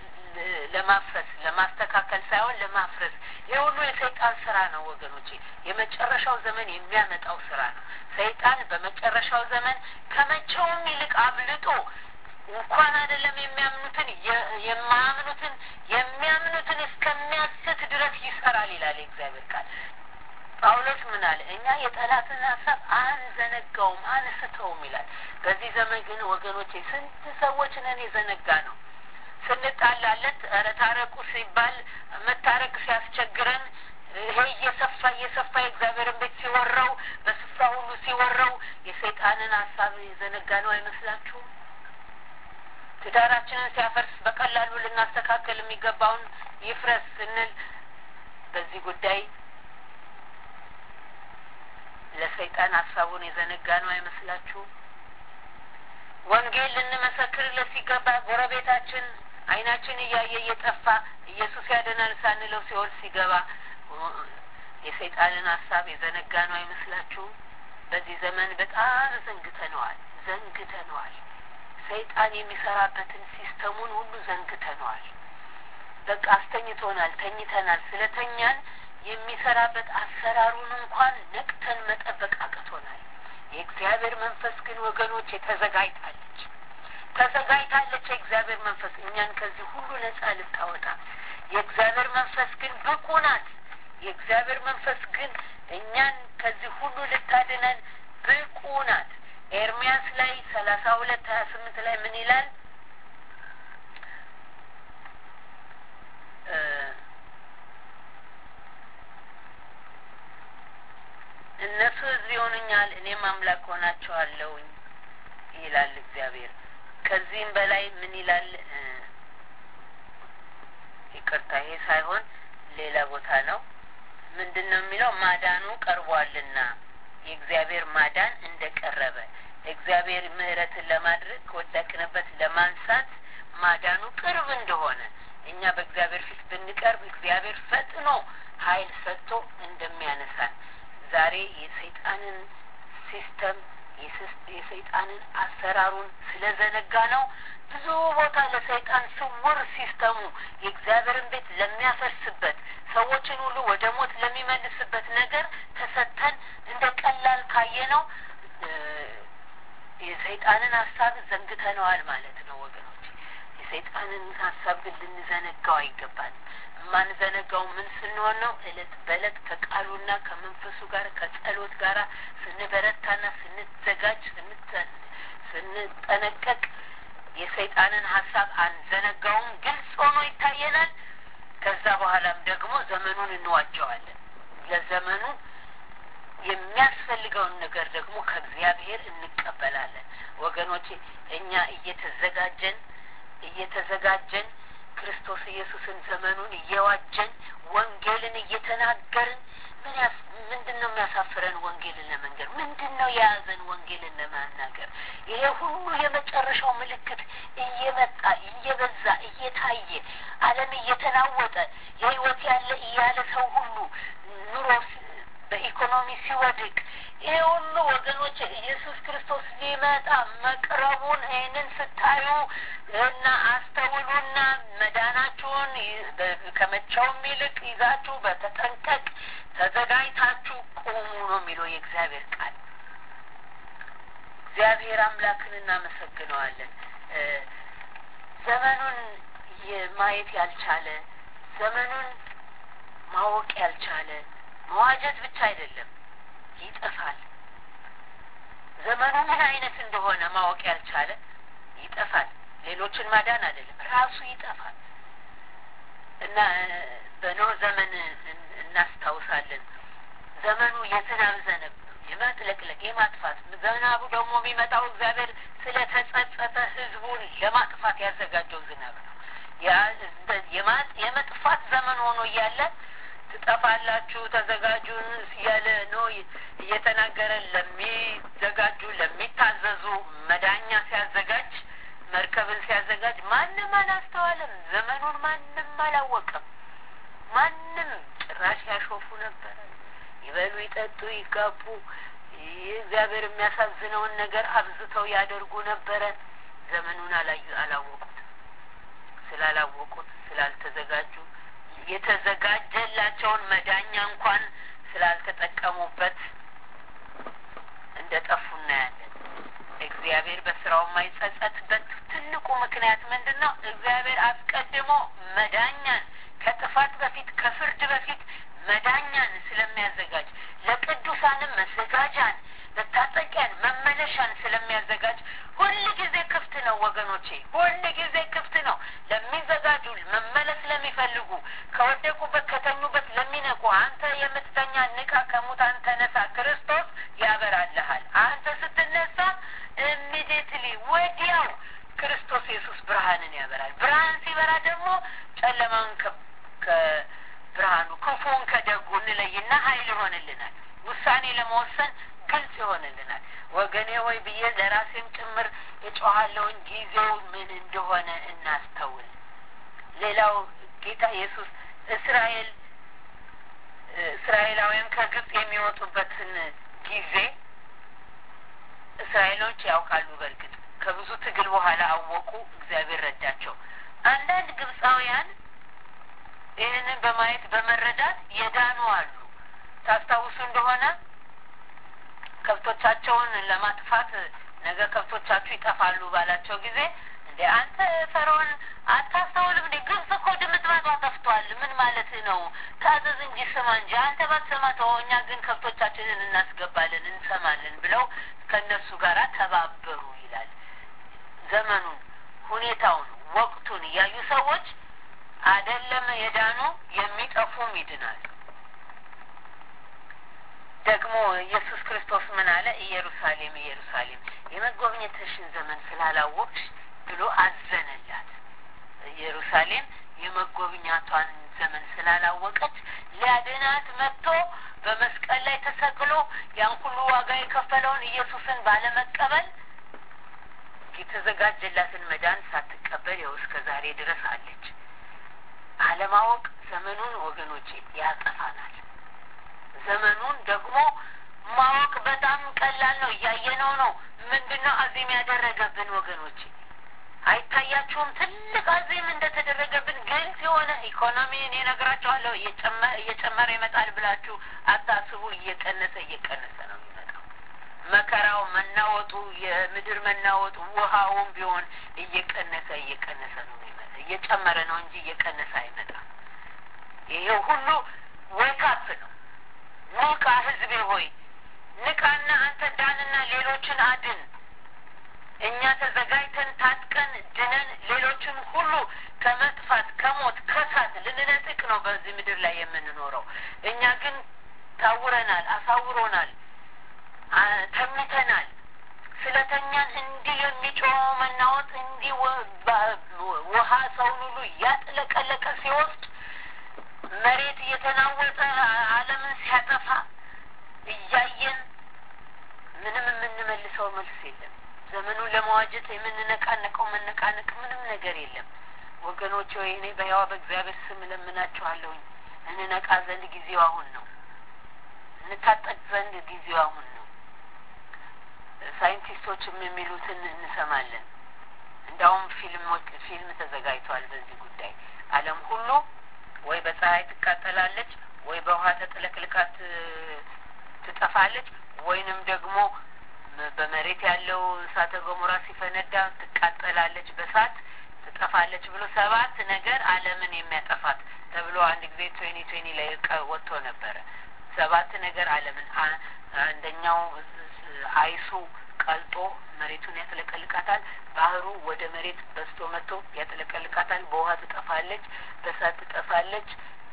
ለማፍረስ ለማስተካከል ሳይሆን ለማፍረስ ይህ ሁሉ የሰይጣን ስራ ነው ወገኖቼ የመጨረሻው ዘመን የሚያመጣው ስራ ነው ሰይጣን በመጨረሻው ዘመን ከመቼውም ይልቅ አብልጦ እንኳን አይደለም የሚያምኑትን የማያምኑትን የሚያምኑትን እስከሚያስት ድረስ ይሰራል ይላል የእግዚአብሔር ቃል ጳውሎስ ምን አለ? እኛ የጠላትን ሀሳብ አንዘነጋውም አንስተውም ይላል። በዚህ ዘመን ግን ወገኖቼ ስንት ሰዎች ነን የዘነጋ ነው። ስንጣላለት ኧረ ታረቁ ሲባል መታረቅ ሲያስቸግረን ይሄ እየሰፋ እየሰፋ የእግዚአብሔርን ቤት ሲወራው በስፍራ ሁሉ ሲወራው የሰይጣንን ሀሳብ የዘነጋ ነው አይመስላችሁም? ትዳራችንን ሲያፈርስ በቀላሉ ልናስተካከል የሚገባውን ይፍረስ ስንል በዚህ ጉዳይ ለሰይጣን ሀሳቡን የዘነጋ ነው አይመስላችሁም? ወንጌል ልንመሰክርለት ሲገባ ጎረቤታችን ዓይናችን እያየ እየጠፋ ኢየሱስ ያድናል ሳንለው ሲኦል ሲገባ የሰይጣንን ሀሳብ የዘነጋ ነው አይመስላችሁም? በዚህ ዘመን በጣም ዘንግተነዋል ዘንግተነዋል። ሰይጣን የሚሰራበትን ሲስተሙን ሁሉ ዘንግተነዋል። በቃ አስተኝቶናል፣ ተኝተናል። ስለተኛን የሚሰራበት አሰራሩን እንኳን ነቅተን መጠበቅ አቅቶናል። የእግዚአብሔር መንፈስ ግን ወገኖች ተዘጋጅታለች ተዘጋጅታለች። የእግዚአብሔር መንፈስ እኛን ከዚህ ሁሉ ነጻ ልታወጣ የእግዚአብሔር መንፈስ ግን ብቁ ናት። የእግዚአብሔር መንፈስ ግን እኛን ከዚህ ሁሉ ልታድነን ብቁ ናት። ኤርሚያስ ላይ ሰላሳ ሁለት ሀያ ስምንት ላይ ምን ይላል? እነሱ ሕዝብ ይሆኑኛል፣ እኔም አምላክ ሆናቸዋለሁኝ ይላል እግዚአብሔር። ከዚህም በላይ ምን ይላል? ይቅርታ፣ ይሄ ሳይሆን ሌላ ቦታ ነው። ምንድን ነው የሚለው? ማዳኑ ቀርቧልና የእግዚአብሔር ማዳን እንደ ቀረበ እግዚአብሔር ምሕረትን ለማድረግ ከወደቅንበት ለማንሳት ማዳኑ ቅርብ እንደሆነ እኛ በእግዚአብሔር ፊት ብንቀርብ እግዚአብሔር ፈጥኖ ኃይል ሰጥቶ እንደሚያነሳን ዛሬ የሰይጣንን ሲስተም የሰይጣንን አሰራሩን ስለዘነጋ ነው ብዙ ቦታ ለሰይጣን ስውር ሲስተሙ የእግዚአብሔርን ቤት ለሚያፈርስበት ሰዎችን ሁሉ ወደ ሞት ለሚመልስበት ነገር ተሰጥተን እንደ ቀላል ካየ ነው የሰይጣንን ሀሳብ ዘንግተነዋል ማለት ነው ወገኖች። የሰይጣንን ሀሳብ ግን ልንዘነጋው አይገባንም። የማንዘነጋው ምን ስንሆን ነው? እለት በእለት ከቃሉና ከመንፈሱ ጋር ከጸሎት ጋር ስንበረታና ስንዘጋጅ ስንጠነቀቅ የሰይጣንን ሀሳብ አንዘነጋውም፣ ግልጽ ሆኖ ይታየናል። ከዛ በኋላም ደግሞ ዘመኑን እንዋጀዋለን። ለዘመኑ የሚያስፈልገውን ነገር ደግሞ ከእግዚአብሔር እንቀበላለን። ወገኖቼ እኛ እየተዘጋጀን እየተዘጋጀን ክርስቶስ ኢየሱስን ዘመኑን እየዋጀን ወንጌልን እየተናገርን ምን ያስ ምንድን ነው የሚያሳፍረን? ወንጌልን ለመንገር ምንድን ነው የያዘን? ወንጌልን ለመናገር ይሄ ሁሉ የመጨረሻው ምልክት እየመጣ እየበዛ እየታየ ዓለም እየተናወጠ የህይወት ያለ እያለ ሰው ሁሉ ኑሮ በኢኮኖሚ ሲወድቅ ይሄ ሁሉ ወገኖች ኢየሱስ ክርስቶስ ሊመጣ መቅረቡን ይህንን ስታዩ እና አስተውሉና መዳናችሁን ከመቼውም ይልቅ ይዛችሁ በተጠንቀቅ ተዘጋጅታችሁ ቁሙ ነው የሚለው የእግዚአብሔር ቃል። እግዚአብሔር አምላክን እናመሰግነዋለን። ዘመኑን ማየት ያልቻለ ዘመኑን ማወቅ ያልቻለ መዋጀት ብቻ አይደለም፣ ይጠፋል። ዘመኑ ምን አይነት እንደሆነ ማወቅ ያልቻለ ይጠፋል። ሌሎችን ማዳን አይደለም፣ ራሱ ይጠፋል። እና በኖህ ዘመን እናስታውሳለን። ዘመኑ የዝናብ ዘነብ ነው፣ የመጥለቅለቅ የማጥፋት። ዝናቡ ደግሞ የሚመጣው እግዚአብሔር ስለ ተጸጸተ ሕዝቡን ለማጥፋት ያዘጋጀው ዝናብ ነው። የመጥፋት ዘመን ሆኖ እያለ ትጠፋላችሁ ተዘጋጁ እያለ ነው እየተናገረ ለሚዘጋጁ ለሚታዘዙ መዳኛ ሲያዘጋጅ መርከብን ሲያዘጋጅ ማንም አላስተዋለም። ዘመኑን ማንም አላወቀም። ማንም ጭራሽ ያሾፉ ነበረ። ይበሉ፣ ይጠጡ፣ ይጋቡ፣ እግዚአብሔር የሚያሳዝነውን ነገር አብዝተው ያደርጉ ነበረ። ዘመኑን አላዩ አላወቁት። ስላላወቁት ስላልተዘጋጁ የተዘጋጀላቸውን መዳኛ እንኳን ስላልተጠቀሙበት እንደ ጠፉ እናያለን። እግዚአብሔር በስራው የማይጸጸትበት ትልቁ ምክንያት ምንድን ነው? እግዚአብሔር አስቀድሞ መዳኛን ከጥፋት በፊት ከፍርድ በፊት መዳኛን ስለሚያዘጋጅ ለቅዱሳንም መዘጋጃን መታጠቂያን መመለሻን ስለሚያዘጋጅ ሁል ጊዜ ክፍት ነው ወገኖቼ፣ ሁል ጊዜ ክፍት ነው ለሚዘጋጁ መመለስ ለሚፈልጉ ከወደቁበት ከተኙበት ለሚነቁ። አንተ የምትተኛ ንቃ፣ ከሙታን ተነሳ፣ ክርስቶስ ያበራልሃል። አንተ ስትነሳ ኢሚዲየትሊ ወዲያው ክርስቶስ ኢየሱስ ብርሃንን ያበራል። ብርሃን ሲበራ ደግሞ ጨለማውን ከብርሃኑ ክፉን ከደጉ እንለይና ኃይል ይሆንልናል። ውሳኔ ለመወሰን ግልጽ ይሆንልናል። ወገኔ ሆይ ብዬ ለራሴም ጭምር የጮኋለውን ጊዜው ምን እንደሆነ እናስተውል። ሌላው ጌታ ኢየሱስ እስራኤል እስራኤላውያን ከግብጽ የሚወጡበትን ጊዜ እስራኤሎች ያውቃሉ። በእርግጥ ከብዙ ትግል በኋላ አወቁ። እግዚአብሔር ረዳቸው። አንዳንድ ግብፃውያን ይህንን በማየት በመረዳት የዳኑ አሉ። ታስታውሱ እንደሆነ ከብቶቻቸውን ለማጥፋት ነገ ከብቶቻችሁ ይጠፋሉ ባላቸው ጊዜ እንደ አንተ ፈርዖን አታስተውልም እንዴ? ግብጽ እኮ ድምጥማጧ ጠፍቷል ነው ታዘዝ እንጂ ስማ እንጂ አንተ ባትሰማ ተወው፣ እኛ ግን ከብቶቻችንን እናስገባለን እንሰማለን ብለው ከእነሱ ጋር ተባበሩ ይላል። ዘመኑን፣ ሁኔታውን፣ ወቅቱን እያዩ ሰዎች አደለም የዳኑ የሚጠፉም ይድናሉ። ደግሞ ኢየሱስ ክርስቶስ ምን አለ? ኢየሩሳሌም ኢየሩሳሌም የመጎብኘትሽን ዘመን ስላላወቅሽ ብሎ አዘነላት። ኢየሩሳሌም የመጎብኛቷን ዘመን ስላላወቀች ሊያድናት መጥቶ በመስቀል ላይ ተሰቅሎ ያን ሁሉ ዋጋ የከፈለውን ኢየሱስን ባለመቀበል የተዘጋጀላትን መዳን ሳትቀበል ያው እስከ ዛሬ ድረስ አለች። አለማወቅ ዘመኑን ወገኖቼ ያጠፋናል። ዘመኑን ደግሞ ማወቅ በጣም ቀላል ነው። እያየነው ነው። ምንድን ነው አዚም ያደረገብን ወገኖቼ? አይታያችሁም? ትልቅ አዚም እንደተደረገብን ግልጽ የሆነ ኢኮኖሚ እኔ እነግራችኋለሁ እየጨመረ ይመጣል ብላችሁ አታስቡ። እየቀነሰ እየቀነሰ ነው የሚመጣው። መከራው፣ መናወጡ፣ የምድር መናወጡ፣ ውሃውም ቢሆን እየቀነሰ እየቀነሰ ነው የሚመጣ። እየጨመረ ነው እንጂ እየቀነሰ አይመጣም። ይሄ ሁሉ ወይካፕ ነው። ንቃ ህዝቤ ሆይ ንቃና አንተ ዳንና ሌሎችን አድን። እኛ ተዘጋጅተን ታጥቀን ድነን ሌሎችን ሁሉ ከመጥፋት ከሞት ከሳት ልንነጥቅ ነው በዚህ ምድር ላይ የምንኖረው። እኛ ግን ታውረናል፣ አሳውሮናል፣ ተኝተናል። ስለተኛን እንዲህ የሚጮኸው መናወጥ እንዲህ ውሃ ሰውን ሁሉ እያጥለቀለቀ ሲወስድ መሬት እየተናወጠ ዓለምን ሲያጠፋ እያየን ምንም የምንመልሰው መልስ የለም። ዘመኑን ለመዋጀት የምንነቃነቀው መነቃነቅ ምንም ነገር የለም። ወገኖች ወይ እኔ በሕያው በእግዚአብሔር ስም እለምናችኋለሁኝ እንነቃ ዘንድ ጊዜው አሁን ነው። እንታጠቅ ዘንድ ጊዜው አሁን ነው። ሳይንቲስቶችም የሚሉትን እንሰማለን። እንዳውም ፊልሞች ፊልም ተዘጋጅቷል በዚህ ጉዳይ ዓለም ሁሉ ወይ በፀሐይ ትቃጠላለች፣ ወይ በውሃ ተጥለቅልቃት ትጠፋለች፣ ወይንም ደግሞ በመሬት ያለው እሳተ ገሞራ ሲፈነዳ ትቃጠላለች፣ በሳት ትጠፋለች ብሎ ሰባት ነገር ዓለምን የሚያጠፋት ተብሎ አንድ ጊዜ ትዌኒ ትዌኒ ላይ ወጥቶ ነበረ። ሰባት ነገር ዓለምን አንደኛው አይሱ ቀልጦ መሬቱን ያጥለቀልቃታል። ባህሩ ወደ መሬት በስቶ መጥቶ ያጥለቀልቃታል። በውሃ ትጠፋለች፣ በሳት ትጠፋለች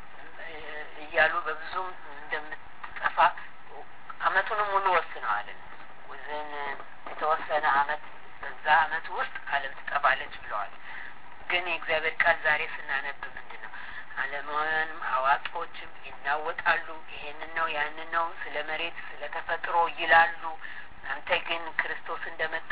እያሉ በብዙም እንደምትጠፋ አመቱንም ሙሉ ወስነዋል። ውዝን የተወሰነ አመት በዛ አመት ውስጥ ዓለም ትጠፋለች ብለዋል። ግን የእግዚአብሔር ቃል ዛሬ ስናነብ ምንድን ነው? ዓለማውያንም አዋቂዎችም ይናወጣሉ። ይሄንን ነው ያንን ነው ስለ መሬት ስለ ተፈጥሮ ይላሉ። አንተ ግን ክርስቶስ እንደመጣ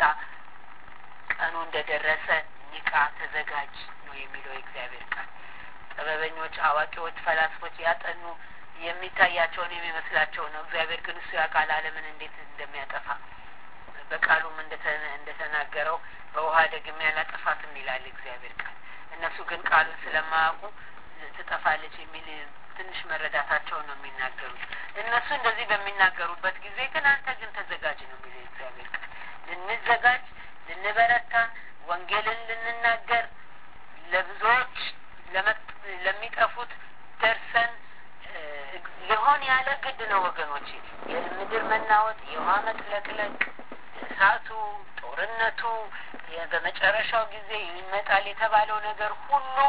ቀኑ እንደደረሰ ንቃ፣ ተዘጋጅ ነው የሚለው የእግዚአብሔር ቃል። ጥበበኞች፣ አዋቂዎች፣ ፈላስፎች ያጠኑ የሚታያቸውን የሚመስላቸው ነው። እግዚአብሔር ግን እሱ ያውቃል ዓለምን እንዴት እንደሚያጠፋ በቃሉም እንደተናገረው በውሃ ደግሜ አላጠፋትም ይላል እግዚአብሔር ቃል። እነሱ ግን ቃሉን ስለማያውቁ ትጠፋለች የሚል ትንሽ መረዳታቸውን ነው የሚናገሩት። እነሱ እንደዚህ በሚናገሩበት ጊዜ ግን አንተ ግን ተዘጋጅ ነው የሚለው እግዚአብሔር ቃል። ልንዘጋጅ፣ ልንበረታ፣ ወንጌልን ልንናገር፣ ለብዙዎች ለሚጠፉት ደርሰን ሊሆን ያለ ግድ ነው ወገኖች። የምድር መናወጥ፣ የውሃ መጥለቅለቅ፣ እሳቱ፣ ጦርነቱ፣ በመጨረሻው ጊዜ ይመጣል የተባለው ነገር ሁሉ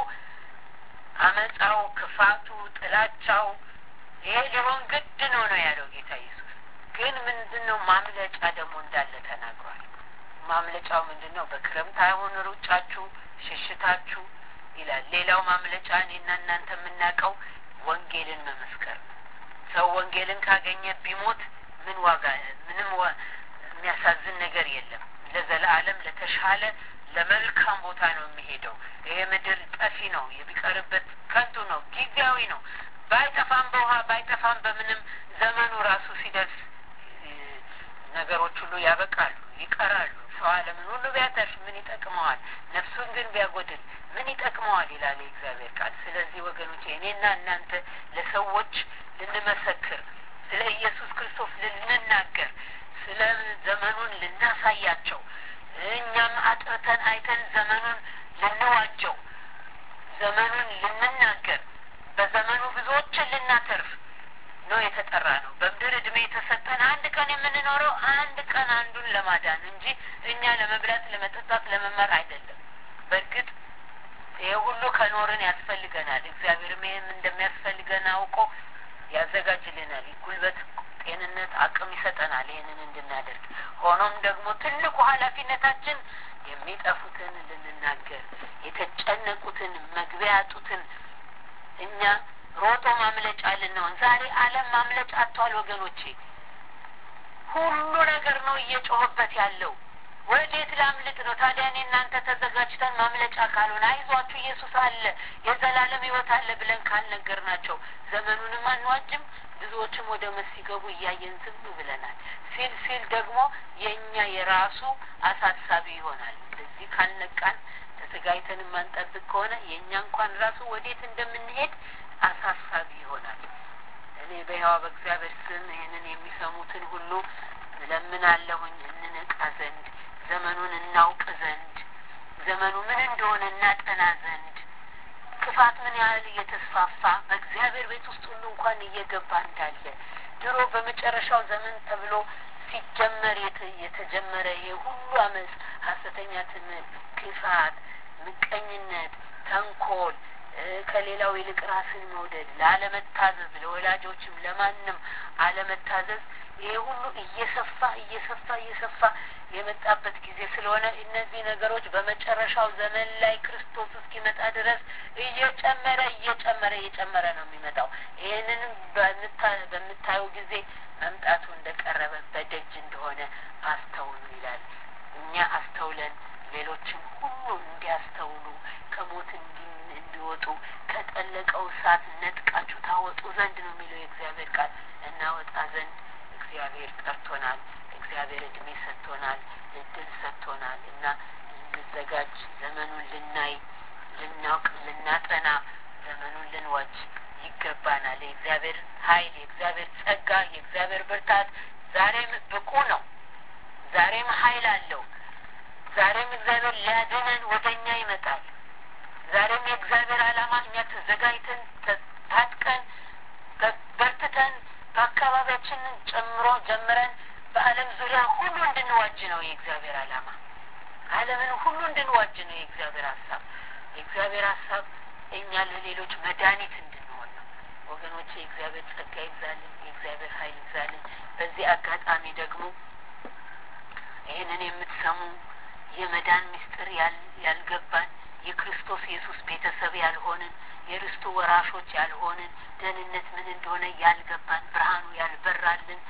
አመፃው፣ ክፋቱ፣ ጥላቻው ይሄ ሊሆን ግድ ነው ነው ያለው ጌታ ኢየሱስ። ግን ምንድን ነው ማምለጫ ደግሞ እንዳለ ተናግሯል። ማምለጫው ምንድን ነው? በክረምት አይሆን ሩጫችሁ፣ ሽሽታችሁ ይላል። ሌላው ማምለጫ እኔና እናንተ የምናውቀው ወንጌልን መመስከር ነው። ሰው ወንጌልን ካገኘ ቢሞት ምን ዋጋ ምንም የሚያሳዝን ነገር የለም። ለዘላለም ለተሻለ ለመልካም ቦታ ነው የሚሄደው። ይሄ ምድር ጠፊ ነው፣ የሚቀርበት ከንቱ ነው፣ ጊዜያዊ ነው። ባይጠፋም በውሃ ባይጠፋም በምንም ዘመኑ ራሱ ሲደርስ ነገሮች ሁሉ ያበቃሉ፣ ይቀራሉ። ሰው ዓለምን ሁሉ ቢያተርፍ ምን ይጠቅመዋል? ነፍሱን ግን ቢያጎድል ምን ይጠቅመዋል? ይላል የእግዚአብሔር ቃል። ስለዚህ ወገኖቼ እኔና እናንተ ለሰዎች ልንመሰክር፣ ስለ ኢየሱስ ክርስቶስ ልንናገር፣ ስለ ዘመኑን ልናሳያቸው፣ እኛም አጥርተን አይተን ዘመኑን ልንዋጀው፣ ዘመኑን ልንናገር በዘመኑ ብዙ የምንኖረው አንድ ቀን አንዱን ለማዳን እንጂ እኛ ለመብላት፣ ለመጠጣት፣ ለመማር አይደለም። በእርግጥ ይሄ ሁሉ ከኖርን ያስፈልገናል። እግዚአብሔርም ይህም እንደሚያስፈልገን አውቆ ያዘጋጅልናል። ጉልበት፣ ጤንነት፣ አቅም ይሰጠናል ይህንን እንድናደርግ። ሆኖም ደግሞ ትልቁ ኃላፊነታችን የሚጠፉትን ልንናገር፣ የተጨነቁትን፣ መግቢያ ያጡትን እኛ ሮጦ ማምለጫ ልንሆን። ዛሬ ዓለም ማምለጫ አጥቷል ወገኖቼ። ሁሉ ነገር ነው እየጮኸበት ያለው። ወዴት ላምልጥ ነው ታዲያ? እኔ እናንተ ተዘጋጅተን ማምለጫ ካልሆነ አይዟችሁ ኢየሱስ አለ የዘላለም ሕይወት አለ ብለን ካልነገር ናቸው ዘመኑንም አንዋጅም። ብዙዎችም ወደ መስ ሲገቡ እያየን ዝም ብለናል። ሲል ሲል ደግሞ የእኛ የራሱ አሳሳቢ ይሆናል። እንደዚህ ካልነቃን ተዘጋጅተን የማንጠብቅ ከሆነ የእኛ እንኳን ራሱ ወዴት እንደምንሄድ አሳሳቢ ይሆናል። እኔ በሕያው በእግዚአብሔር ስም ይህንን የሚሰሙትን ሁሉ እለምናለሁኝ እንነቃ ዘንድ ዘመኑን እናውቅ ዘንድ ዘመኑ ምን እንደሆነ እናጠና ዘንድ ክፋት ምን ያህል እየተስፋፋ በእግዚአብሔር ቤት ውስጥ ሁሉ እንኳን እየገባ እንዳለ ድሮ በመጨረሻው ዘመን ተብሎ ሲጀመር የተጀመረ ይሄ ሁሉ አመፅ፣ ሐሰተኛ ትምህርት፣ ክፋት፣ ምቀኝነት፣ ተንኮል ከሌላው ይልቅ ራስን መውደድ፣ ላለመታዘዝ፣ ለወላጆችም ለማንም አለመታዘዝ ይሄ ሁሉ እየሰፋ እየሰፋ እየሰፋ የመጣበት ጊዜ ስለሆነ እነዚህ ነገሮች በመጨረሻው ዘመን ላይ ክርስቶስ እስኪመጣ ድረስ እየጨመረ እየጨመረ እየጨመረ ነው የሚመጣው። ይህንንም በምታዩ ጊዜ መምጣቱ እንደቀረበ በደጅ እንደሆነ አስተውሉ ይላል። እኛ አስተውለን ሌሎችም ሁሉ እንዲያስተውሉ ከሞት እንዲወጡ ከጠለቀው እሳት ነጥቃችሁ ታወጡ ዘንድ ነው የሚለው የእግዚአብሔር ቃል። እናወጣ ዘንድ እግዚአብሔር ጠርቶናል። እግዚአብሔር እድሜ ሰጥቶናል፣ እድል ሰጥቶናል እና ልንዘጋጅ፣ ዘመኑን ልናይ፣ ልናውቅ፣ ልናጠና፣ ዘመኑን ልንዋጅ ይገባናል። የእግዚአብሔር ኃይል፣ የእግዚአብሔር ጸጋ፣ የእግዚአብሔር ብርታት ዛሬም ብቁ ነው። ዛሬም ኃይል አለው። ዛሬም እግዚአብሔር ሊያድነን ወደ እኛ ይመጣል። ዛሬም የእግዚአብሔር ዓላማ እኛ ተዘጋጅተን ታጥቀን በርትተን በአካባቢያችንን ጨምሮ ጀምረን በዓለም ዙሪያ ሁሉ እንድንዋጅ ነው የእግዚአብሔር ዓላማ። ዓለምን ሁሉ እንድንዋጅ ነው የእግዚአብሔር ሀሳብ። የእግዚአብሔር ሀሳብ እኛ ለሌሎች መድኃኒት እንድንሆን ነው። ወገኖቼ የእግዚአብሔር ጸጋ ይብዛልን፣ የእግዚአብሔር ኃይል ይብዛልን። በዚህ አጋጣሚ ደግሞ ይህንን የምትሰሙ የመዳን ምስጢር ያልገባን የክርስቶስ ኢየሱስ ቤተሰብ ያልሆንን የርስቱ ወራሾች ያልሆንን ደህንነት ምን እንደሆነ ያልገባን ብርሃኑ ያልበራልን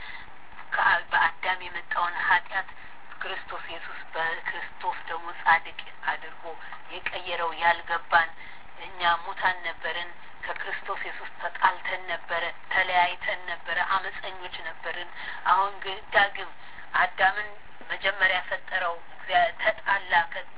በአዳም የመጣውን ኃጢአት ክርስቶስ ኢየሱስ በክርስቶስ ደግሞ ጻድቅ አድርጎ የቀየረው ያልገባን እኛ ሙታን ነበርን። ከክርስቶስ ኢየሱስ ተጣልተን ነበረ፣ ተለያይተን ነበረ፣ አመፀኞች ነበርን። አሁን ግን ዳግም አዳምን መጀመሪያ ፈጠረው፣ ተጣላ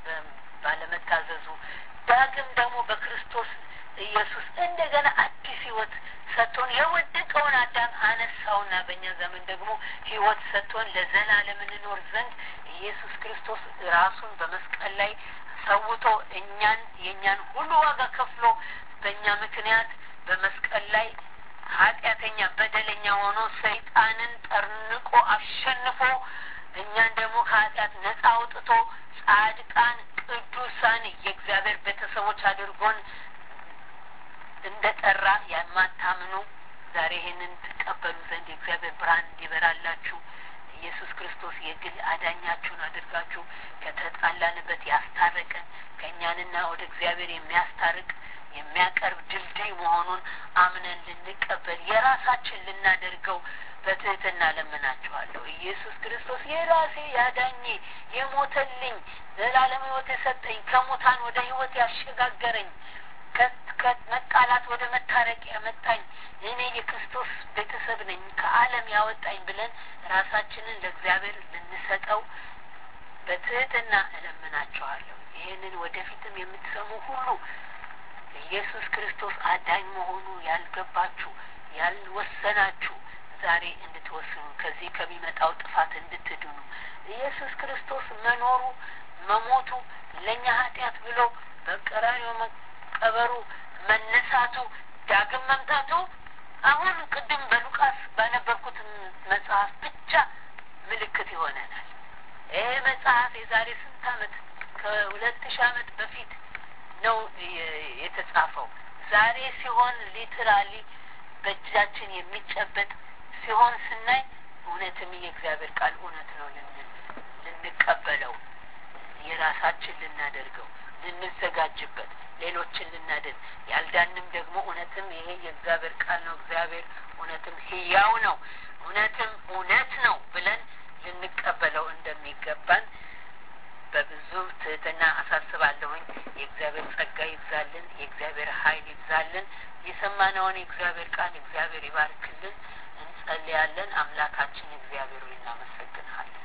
ባለመታዘዙ። ዳግም ደግሞ በክርስቶስ ኢየሱስ እንደገና አዲስ ሕይወት ሰጥቶን የወደቀውን አዳም አነሳውና በእኛ ዘመን ደግሞ ሕይወት ሰጥቶን ለዘላለም እንኖር ዘንድ ኢየሱስ ክርስቶስ ራሱን በመስቀል ላይ ሰውቶ እኛን የእኛን ሁሉ ዋጋ ከፍሎ በእኛ ምክንያት በመስቀል ላይ ኃጢአተኛ በደለኛ ሆኖ ሰይጣንን ጠርንቆ አሸንፎ እኛን ደግሞ ከኃጢአት ነጻ አውጥቶ ጻድቃን ቅዱሳን የእግዚአብሔር ቤተሰቦች አድርጎን እንደ ጠራ የማታምኑ ዛሬ ይህንን ትቀበሉ ዘንድ የእግዚአብሔር ብርሃን እንዲበራላችሁ ኢየሱስ ክርስቶስ የግል አዳኛችሁን አድርጋችሁ ከተጣላንበት ያስታረቀን ከእኛንና ወደ እግዚአብሔር የሚያስታርቅ የሚያቀርብ ድልድይ መሆኑን አምነን ልንቀበል የራሳችን ልናደርገው በትህትና ለምናችኋለሁ። ኢየሱስ ክርስቶስ የራሴ ያዳኜ የሞተልኝ ዘላለም ሕይወት የሰጠኝ ከሙታን ወደ ሕይወት ያሸጋገረኝ ከመጣላት ወደ መታረቅ ያመጣኝ እኔ የክርስቶስ ቤተሰብ ነኝ ከዓለም ያወጣኝ ብለን ራሳችንን ለእግዚአብሔር ልንሰጠው በትህትና እለምናችኋለሁ። ይህንን ወደፊትም የምትሰሙ ሁሉ ኢየሱስ ክርስቶስ አዳኝ መሆኑ ያልገባችሁ ያልወሰናችሁ ዛሬ እንድትወስኑ ከዚህ ከሚመጣው ጥፋት እንድትድኑ ኢየሱስ ክርስቶስ መኖሩ መሞቱ ለእኛ ኃጢአት ብሎ በቀራንዮ መቀበሩ መነሳቱ ዳግም መምጣቱ አሁን ቅድም በሉቃስ ባነበብኩት መጽሐፍ ብቻ ምልክት ይሆነናል። ይሄ መጽሐፍ የዛሬ ስንት ዓመት ከሁለት ሺህ ዓመት በፊት ነው የተጻፈው። ዛሬ ሲሆን ሊትራሊ በእጃችን የሚጨበጥ ሲሆን ስናይ እውነትም የእግዚአብሔር ቃል እውነት ነው ልንቀበለው፣ የራሳችን ልናደርገው፣ ልንዘጋጅበት፣ ሌሎችን ልናደርግ ያልዳንም ደግሞ እውነትም ይሄ የእግዚአብሔር ቃል ነው፣ እግዚአብሔር እውነትም ሕያው ነው፣ እውነትም እውነት ነው ብለን ልንቀበለው እንደሚገባን በብዙ ትህትና አሳስባለሁኝ። የእግዚአብሔር ጸጋ ይብዛልን፣ የእግዚአብሔር ኃይል ይብዛልን። የሰማነውን የእግዚአብሔር ቃል እግዚአብሔር ይባርክልን። እንጸልያለን። አምላካችን እግዚአብሔር ሆይ እናመሰግንሃለን።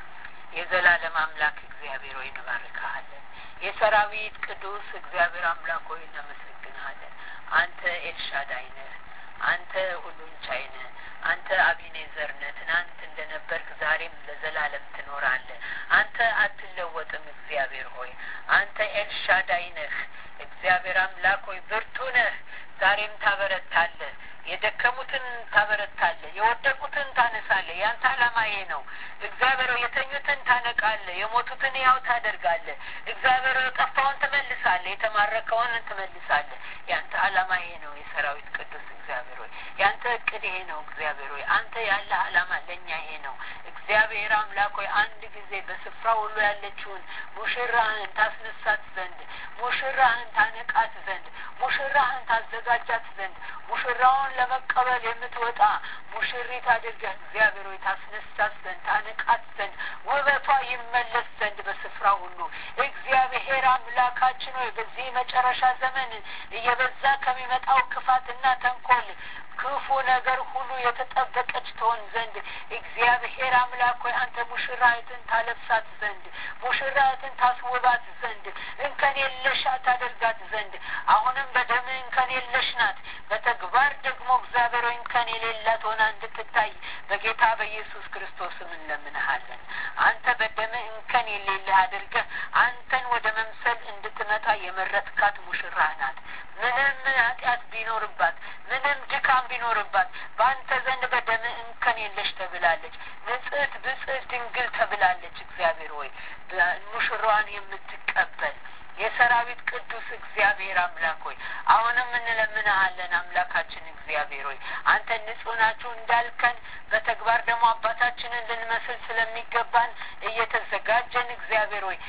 የዘላለም አምላክ እግዚአብሔር ሆይ እንባርክሃለን። የሰራዊት ቅዱስ እግዚአብሔር አምላክ ሆይ እናመሰግንሃለን። አንተ ኤልሻዳይ ነህ። አንተ ሁሉን ቻይ ነህ። አንተ አቢኔዘር ነህ። ትናንት እንደነበርክ ዛሬም ለዘላለም ትኖራለህ። አንተ አትለወጥም። እግዚአብሔር ሆይ አንተ ኤልሻዳይ ነህ። እግዚአብሔር አምላክ ሆይ ብርቱ ነህ። ዛሬም ታበረታለህ። የደከሙትን ታበረታለህ። የወደቁትን ታነሳለህ። ያንተ ዓላማ ይሄ ነው። እግዚአብሔር የተኙትን ታነቃለህ። የሞቱትን ያው ታደርጋለህ። እግዚአብሔር የጠፋውን ትመልሳለህ። የተማረከውን ትመልሳለህ። ያንተ ዓላማ ይሄ ነው። የሰራዊት ቅዱስ እግዚአብሔር ሆይ ያንተ እቅድ ይሄ ነው። እግዚአብሔር ሆይ አንተ ያለ ዓላማ ለእኛ ይሄ ነው። እግዚአብሔር አምላክ ሆይ አንድ ጊዜ በስፍራ ሁሉ ያለችውን ሙሽራህን ታስነሳት ዘንድ ሙሽራህን ታነቃት ዘንድ ሙሽራህን ታዘጋጃት ዘንድ ሙሽራውን ለመቀበል የምትወጣ ሙሽሪት አድርገህ እግዚአብሔር ሆይ ታስነሳት ዘንድ ታነቃት ዘንድ ውበቷ ይመለስ ዘንድ በስፍራ ሁሉ እግዚአብሔር አምላካችን ሆይ በዚህ መጨረሻ ዘመን እየበዛ ከሚመጣው ክፋትና ተንኮል ክፉ ነገር ሁሉ የተጠበቀች ትሆን ዘንድ እግዚአብሔር አምላክ ሆይ አንተ ሙሽራይትን ታለብሳት ዘንድ ሙሽራይትን ታስውባት ዘንድ እንከን የለሽ ታደርጋት ዘንድ አሁንም በደም እንከን የለሽ ናት። በተግባር ደግሞ እግዚአብሔር ሆይ እንከን የሌላት ሆና እንድትታይ በጌታ በኢየሱስ ክርስቶስም እንለምንሃለን። አንተ በደም እንከን የሌለህ አድርገህ አንተን ወደ መምሰል እንድትመጣ የመረጥካት ሙሽራህ ናት። ምንም ኃጢአት ቢኖርባት ምንም ድካም ቢኖርባት በአንተ ዘንድ በደም እንከን የለሽ ተብላለች። ንጽሕት ብጽሕት ድንግል ተብላለች። እግዚአብሔር ሆይ ሙሽራዋን የምትቀበል የሰራዊት ቅዱስ እግዚአብሔር አምላክ ሆይ አሁንም እንለምንሃለን። አምላካችን እግዚአብሔር ሆይ አንተ ንጹሕ ናችሁ እንዳልከን በተግባር ደግሞ አባታችንን ልንመስል ስለሚገባን እየተዘጋጀን እግዚአብሔር ሆይ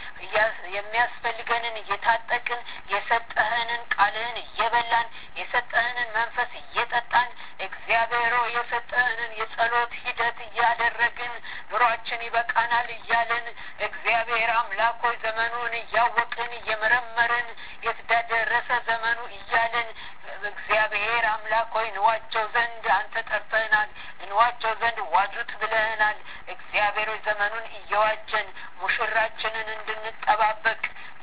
የሚያስፈልገንን እየታጠቅን የሰጠህንን ቃልህን እየበላን የሰጠህንን መንፈስ እየጠጣን እግዚአብሔር ሆይ የሰጠህንን የጸሎት ሂደት እያደረግን ኑሯችን ይበቃናል እያልን እግዚአብሔር አምላክ ሆይ ዘመኑን እያወቅን እየመረመርን የተደረሰ ዘመኑ እያልን እግዚአብሔር አምላክ ሆይ እንዋጀው ዘንድ አንተ ጠርተህናል። እንዋጀው ዘንድ ዋጁት ብለህናል። እግዚአብሔር ሆይ ዘመኑን እየዋጀን ሙሽራችንን እንድንጠባበቅ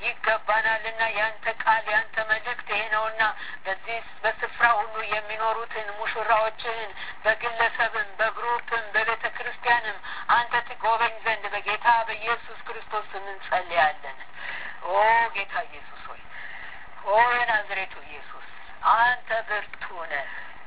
ይገባናልና ያንተ ቃል ያንተ መልእክት ይሄ ነውና በዚህ በስፍራ ሁሉ የሚኖሩትን ሙሽራዎችህን በግለሰብም በግሩፕም በቤተ ክርስቲያንም አንተ ትጎበኝ ዘንድ በጌታ በኢየሱስ ክርስቶስ ስም እንጸልያለን። ኦ ጌታ ኢየሱስ ሆይ ኦ የናዝሬቱ ኢየሱስ አንተ ብርቱ ነህ።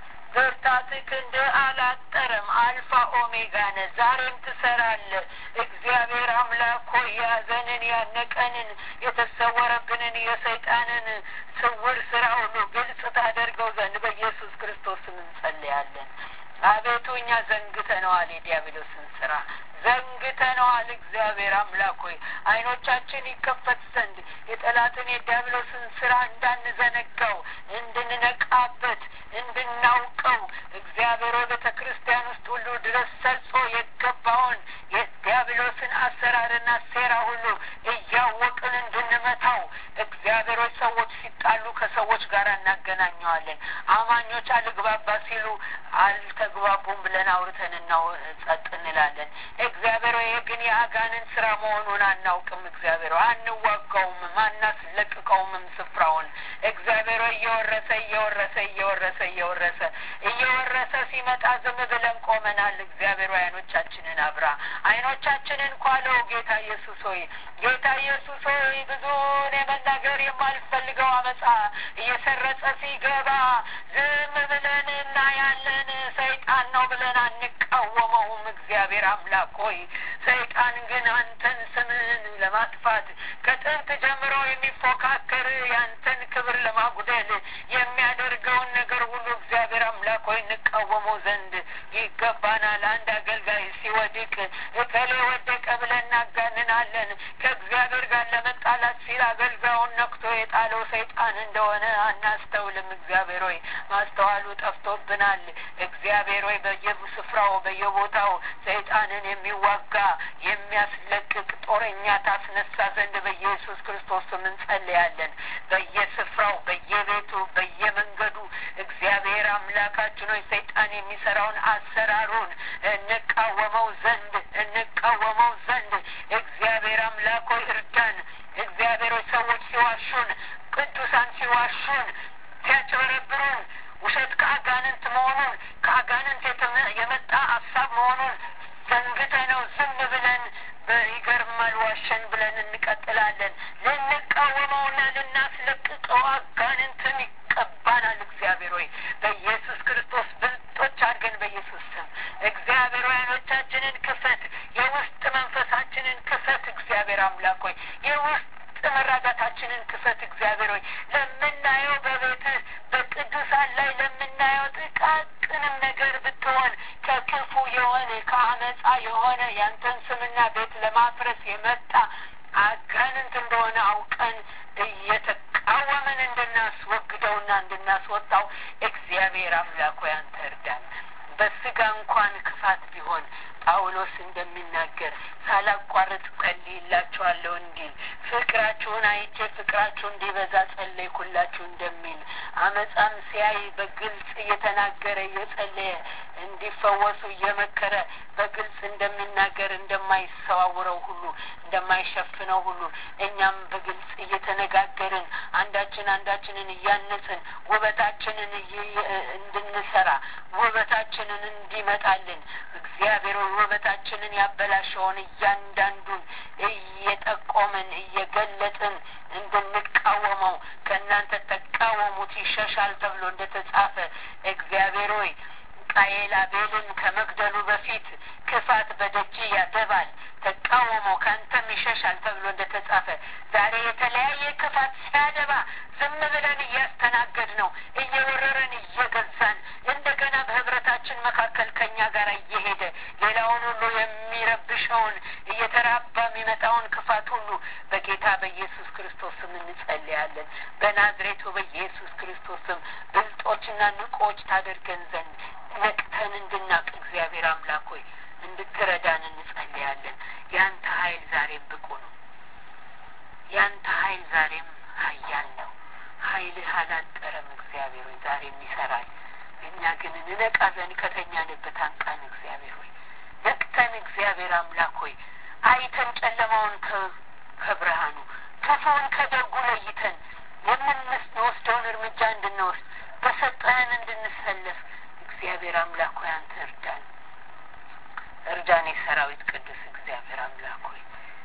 ብርታትህ ክንድ አላጠረም። አልፋ ኦሜጋ ነህ። ዛሬም ትሰራለህ። እግዚአብሔር አምላክ ሆይ ያዘንን ያነቀንን የተሰወረብንን የሰይጣንን ስውር ስራ ሁሉ ግልጽ ታደርገው ዘንድ በኢየሱስ ክርስቶስ ስም እንጸልያለን። አቤቱ እኛ ዘንግተነዋል የዲያብሎስን ስራ ዘንግተነዋል። እግዚአብሔር አምላክ ሆይ አይኖቻችን ይከፈት ዘንድ የጠላትን የዲያብሎስን ስራ እንዳንዘነጋው እንድንነቃበት እንድናውቀው እግዚአብሔር ሆይ ቤተ ክርስቲያን ውስጥ ሁሉ ድረስ ሰርጾ የገባውን የዲያብሎስን አሰራርና ሴራ ሁሉ እያወቅን እንድንመታው እግዚአብሔር ሆይ ሰዎች ሲጣሉ ከሰዎች ጋር እናገናኘዋለን። አማኞች አልግባባ ሲሉ አልተግባቡም ብለን አውርተን እናው ጸጥ እንላለን። እግዚአብሔር ሆይ ግን የአጋንን ስራ መሆኑን አናውቅም። እግዚአብሔር ሆይ አንዋጋውምም፣ አናስለቅቀውምም ስፍራውን እግዚአብሔር ሆይ እየወረሰ እየወረሰ እየወረሰ እየወረሰ እየወረሰ ሲመጣ ዝም ብለን ቆመናል። እግዚአብሔር ሆይ አይኖቻችንን አብራ፣ አይኖቻችንን ኳለው። ጌታ ኢየሱስ ሆይ ጌታ ኢየሱስ ሆይ ብዙን የመናገር የማልፈልገው አመፃ እየሰረጸ ሲገባ ዝም ብለን እናያለን። ሰይጣን ነው ብለን አንቃወመውም። እግዚአብሔር እግዚአብሔር አምላክ ሆይ ሰይጣን ግን አንተን ስምህን ለማጥፋት ከጥንት ጀምሮ የሚፎካከር ያንተን ክብር ለማጉደል የሚያደርገውን ነገር ሁሉ እግዚአብሔር አምላክ ሆይ እንቃወመው ዘንድ ይገባናል። አንድ አገልጋይ ሲወድቅ እከሌ ወደቀ ብለን እናጋንናለን። ከእግዚአብሔር ጋር ለመጣላት ሲል አገልጋዩን ነክቶ የጣለው ሰይጣን እንደሆነ አናስተውልም። እግዚአብሔር ሆይ ማስተዋሉ ጠፍቶብናል። እግዚአብሔር ሆይ በየስፍራው በየቦታው ሰይጣንን የሚዋጋ የሚያስለቅቅ ጦረኛ ታስነሳ ዘንድ በኢየሱስ ክርስቶስ ስም እንጸልያለን። በየስፍራው በየቤቱ በየመንገዱ እግዚአብሔር አምላካችን ሆይ ሰይጣን የሚሰራውን አሰራሩን እንቃወመው ዘንድ እንቃወመው ዘንድ እግዚአብሔር አምላክ ሆይ እርዳን። እግዚአብሔር ሆይ ሰዎች ሲዋሹን፣ ቅዱሳን ሲዋሹን፣ ሲያጭበረብሩን ውሸት ከአጋንንት መሆኑን ከአጋንንት የመጣ ሀሳብ መሆኑን ዘንግተ ነው ዝም ብለን ይገርማል ዋሸን ብለን እንቀጥላለን። ልንቃወመውና ልናስለቅቀው አጋንንትን ይቀባናል። እግዚአብሔር ሆይ በኢየሱስ ክርስቶስ ብልጦች አድርገን በኢየሱስ ስም እግዚአብሔር ሆይ አይኖቻችንን ክፈት፣ የውስጥ መንፈሳችንን ክፈት። እግዚአብሔር አምላክ ሆይ የውስጥ መራጋታችንን ክፈት። እግዚአብሔር ሆይ ለምናየው በቤትህ በቅዱሳን ላይ ለምናየው ጥቃቅንም ነገር ብትሆን ከክፉ የሆነ ከአመፃ የሆነ ያንተን ስምና ቤት ለማፍረስ የመጣ አጋንንት እንደሆነ አውቀን እየተቃወምን እንድናስወግደውና እንድናስወጣው እግዚአብሔር አምላክ ሆይ አንተ እርዳን። በስጋ እንኳን ክፋት ቢሆን ጳውሎስ እንደሚናገር ሳላቋርጥ ጸልይላችኋለሁ እንዲል ፍቅራችሁን አይቼ ፍቅራችሁ እንዲበዛ ጸለይኩላችሁ እንደሚል አመፃም ሲያይ በግልጽ እየተናገረ እየጸለየ እንዲፈወሱ እየመከረ በግልጽ እንደሚናገር እንደማይሰዋውረው ሁሉ እንደማይሸፍነው ሁሉ እኛም በግልጽ እየተነጋገርን አንዳችን አንዳችንን እያነጽን ውበታችንን እንድንሰራ ውበታችንን እንዲመጣልን እግዚአብሔር ውበታችንን ያበላሸውን እያንዳንዱን እየጠቆምን እየገለጥን እንድንቃወመው ከእናንተ ተቃወሙት ይሸሻል ተብሎ እንደ ተጻፈ እግዚአብሔር ሆይ ቃየል አቤልን ከመግደሉ በፊት ክፋት በደጅ ያደባል ተቃወመው ከአንተም ይሸሻል ተብሎ እንደ ተጻፈ ዛሬ የተለያየ ክፋት ሲያደባ ዝም ብለን እያስተናገድ ነው እየወረረን እየገዛን እንደገና በህብረታችን መካከል ከኛ ጋር እየሄደ ሌላውን ሁሉ የሚረብሸውን እየተራባ የሚመጣውን ክፋት ሁሉ በጌታ በኢየሱስ ክርስቶስ ስም እንጸልያለን። በናዝሬቱ በኢየሱስ ክርስቶስ ስም ብልጦችና ንቆች ታደርገን ዘንድ ነቅተን እንድናቅ እግዚአብሔር አምላክ ሆይ እንድትረዳን እንጸልያለን። ያንተ ኃይል ዛሬም ብቁ ነው። ያንተ ኃይል ዛሬም ኃያል ነው። ኃይልህ አላጠረም። እግዚአብሔር ሆይ ዛሬም ይሰራል። እኛ ግን እንነቃ ዘንድ ከተኛንበት አንቃን። እግዚአብሔር ሆይ ነቅተን፣ እግዚአብሔር አምላክ ሆይ አይተን ጨለማውን ከብርሃኑ ክፉውን ከደጉ ለይተን የምንወስደውን እርምጃ እንድንወስድ በሰጠህን እንድንሰለፍ እግዚአብሔር አምላክ ሆይ አንተ እርዳን፣ እርዳን። የሰራዊት ቅዱስ እግዚአብሔር አምላክ ሆይ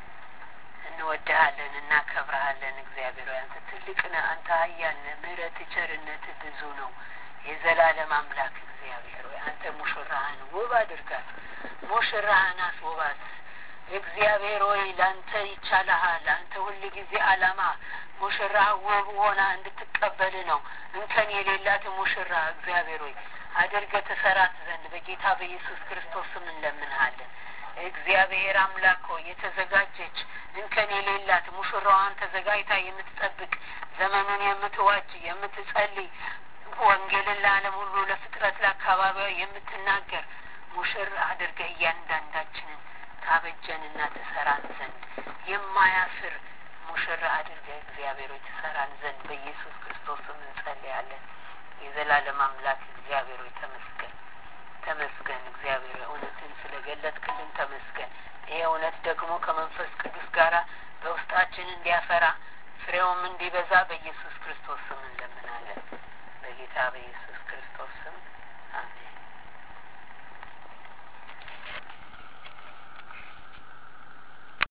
እንወድሃለን፣ እናከብረሃለን። እግዚአብሔር ሆይ አንተ ትልቅ ነህ፣ አንተ ኃያል ነህ። ምሕረት ቸርነት ብዙ ነው። የዘላለም አምላክ እግዚአብሔር ሆይ አንተ ሙሽራህን ውብ አድርጋት፣ ሙሽራህን አስውባት። እግዚአብሔር ሆይ ለአንተ ይቻልሃል። አንተ ሁል ጊዜ አላማ ሙሽራ ውብ ሆና እንድትቀበል ነው። እንከን የሌላት ሙሽራ እግዚአብሔር ሆይ አድርገ ተሰራት ዘንድ በጌታ በኢየሱስ ክርስቶስ ስም እንለምንሃለን። እግዚአብሔር አምላክ ሆይ የተዘጋጀች እንከን የሌላት ሙሽራዋን ተዘጋጅታ የምትጠብቅ ዘመኑን የምትዋጅ የምትጸልይ ወንጌልን ለዓለም ሁሉ ለፍጥረት ለአካባቢዋ የምትናገር ሙሽራ አድርገህ እያንዳንዳችንን ታበጀንና ትሰራን ዘንድ የማያፍር ሙሽራ አድርገህ እግዚአብሔር ሆይ ትሰራን ዘንድ በኢየሱስ ክርስቶስ ስም እንጸልያለን። የዘላለም አምላክ እግዚአብሔር ሆይ ተመስገን፣ ተመስገን። እግዚአብሔር ሆይ እውነትን ስለ ገለጥክልን ተመስገን። ይሄ እውነት ደግሞ ከመንፈስ ቅዱስ ጋራ በውስጣችን እንዲያፈራ ፍሬውም እንዲበዛ በኢየሱስ ክርስቶስ ስም እንለምናለን። በጌታ በኢየሱስ ክርስቶስ ስም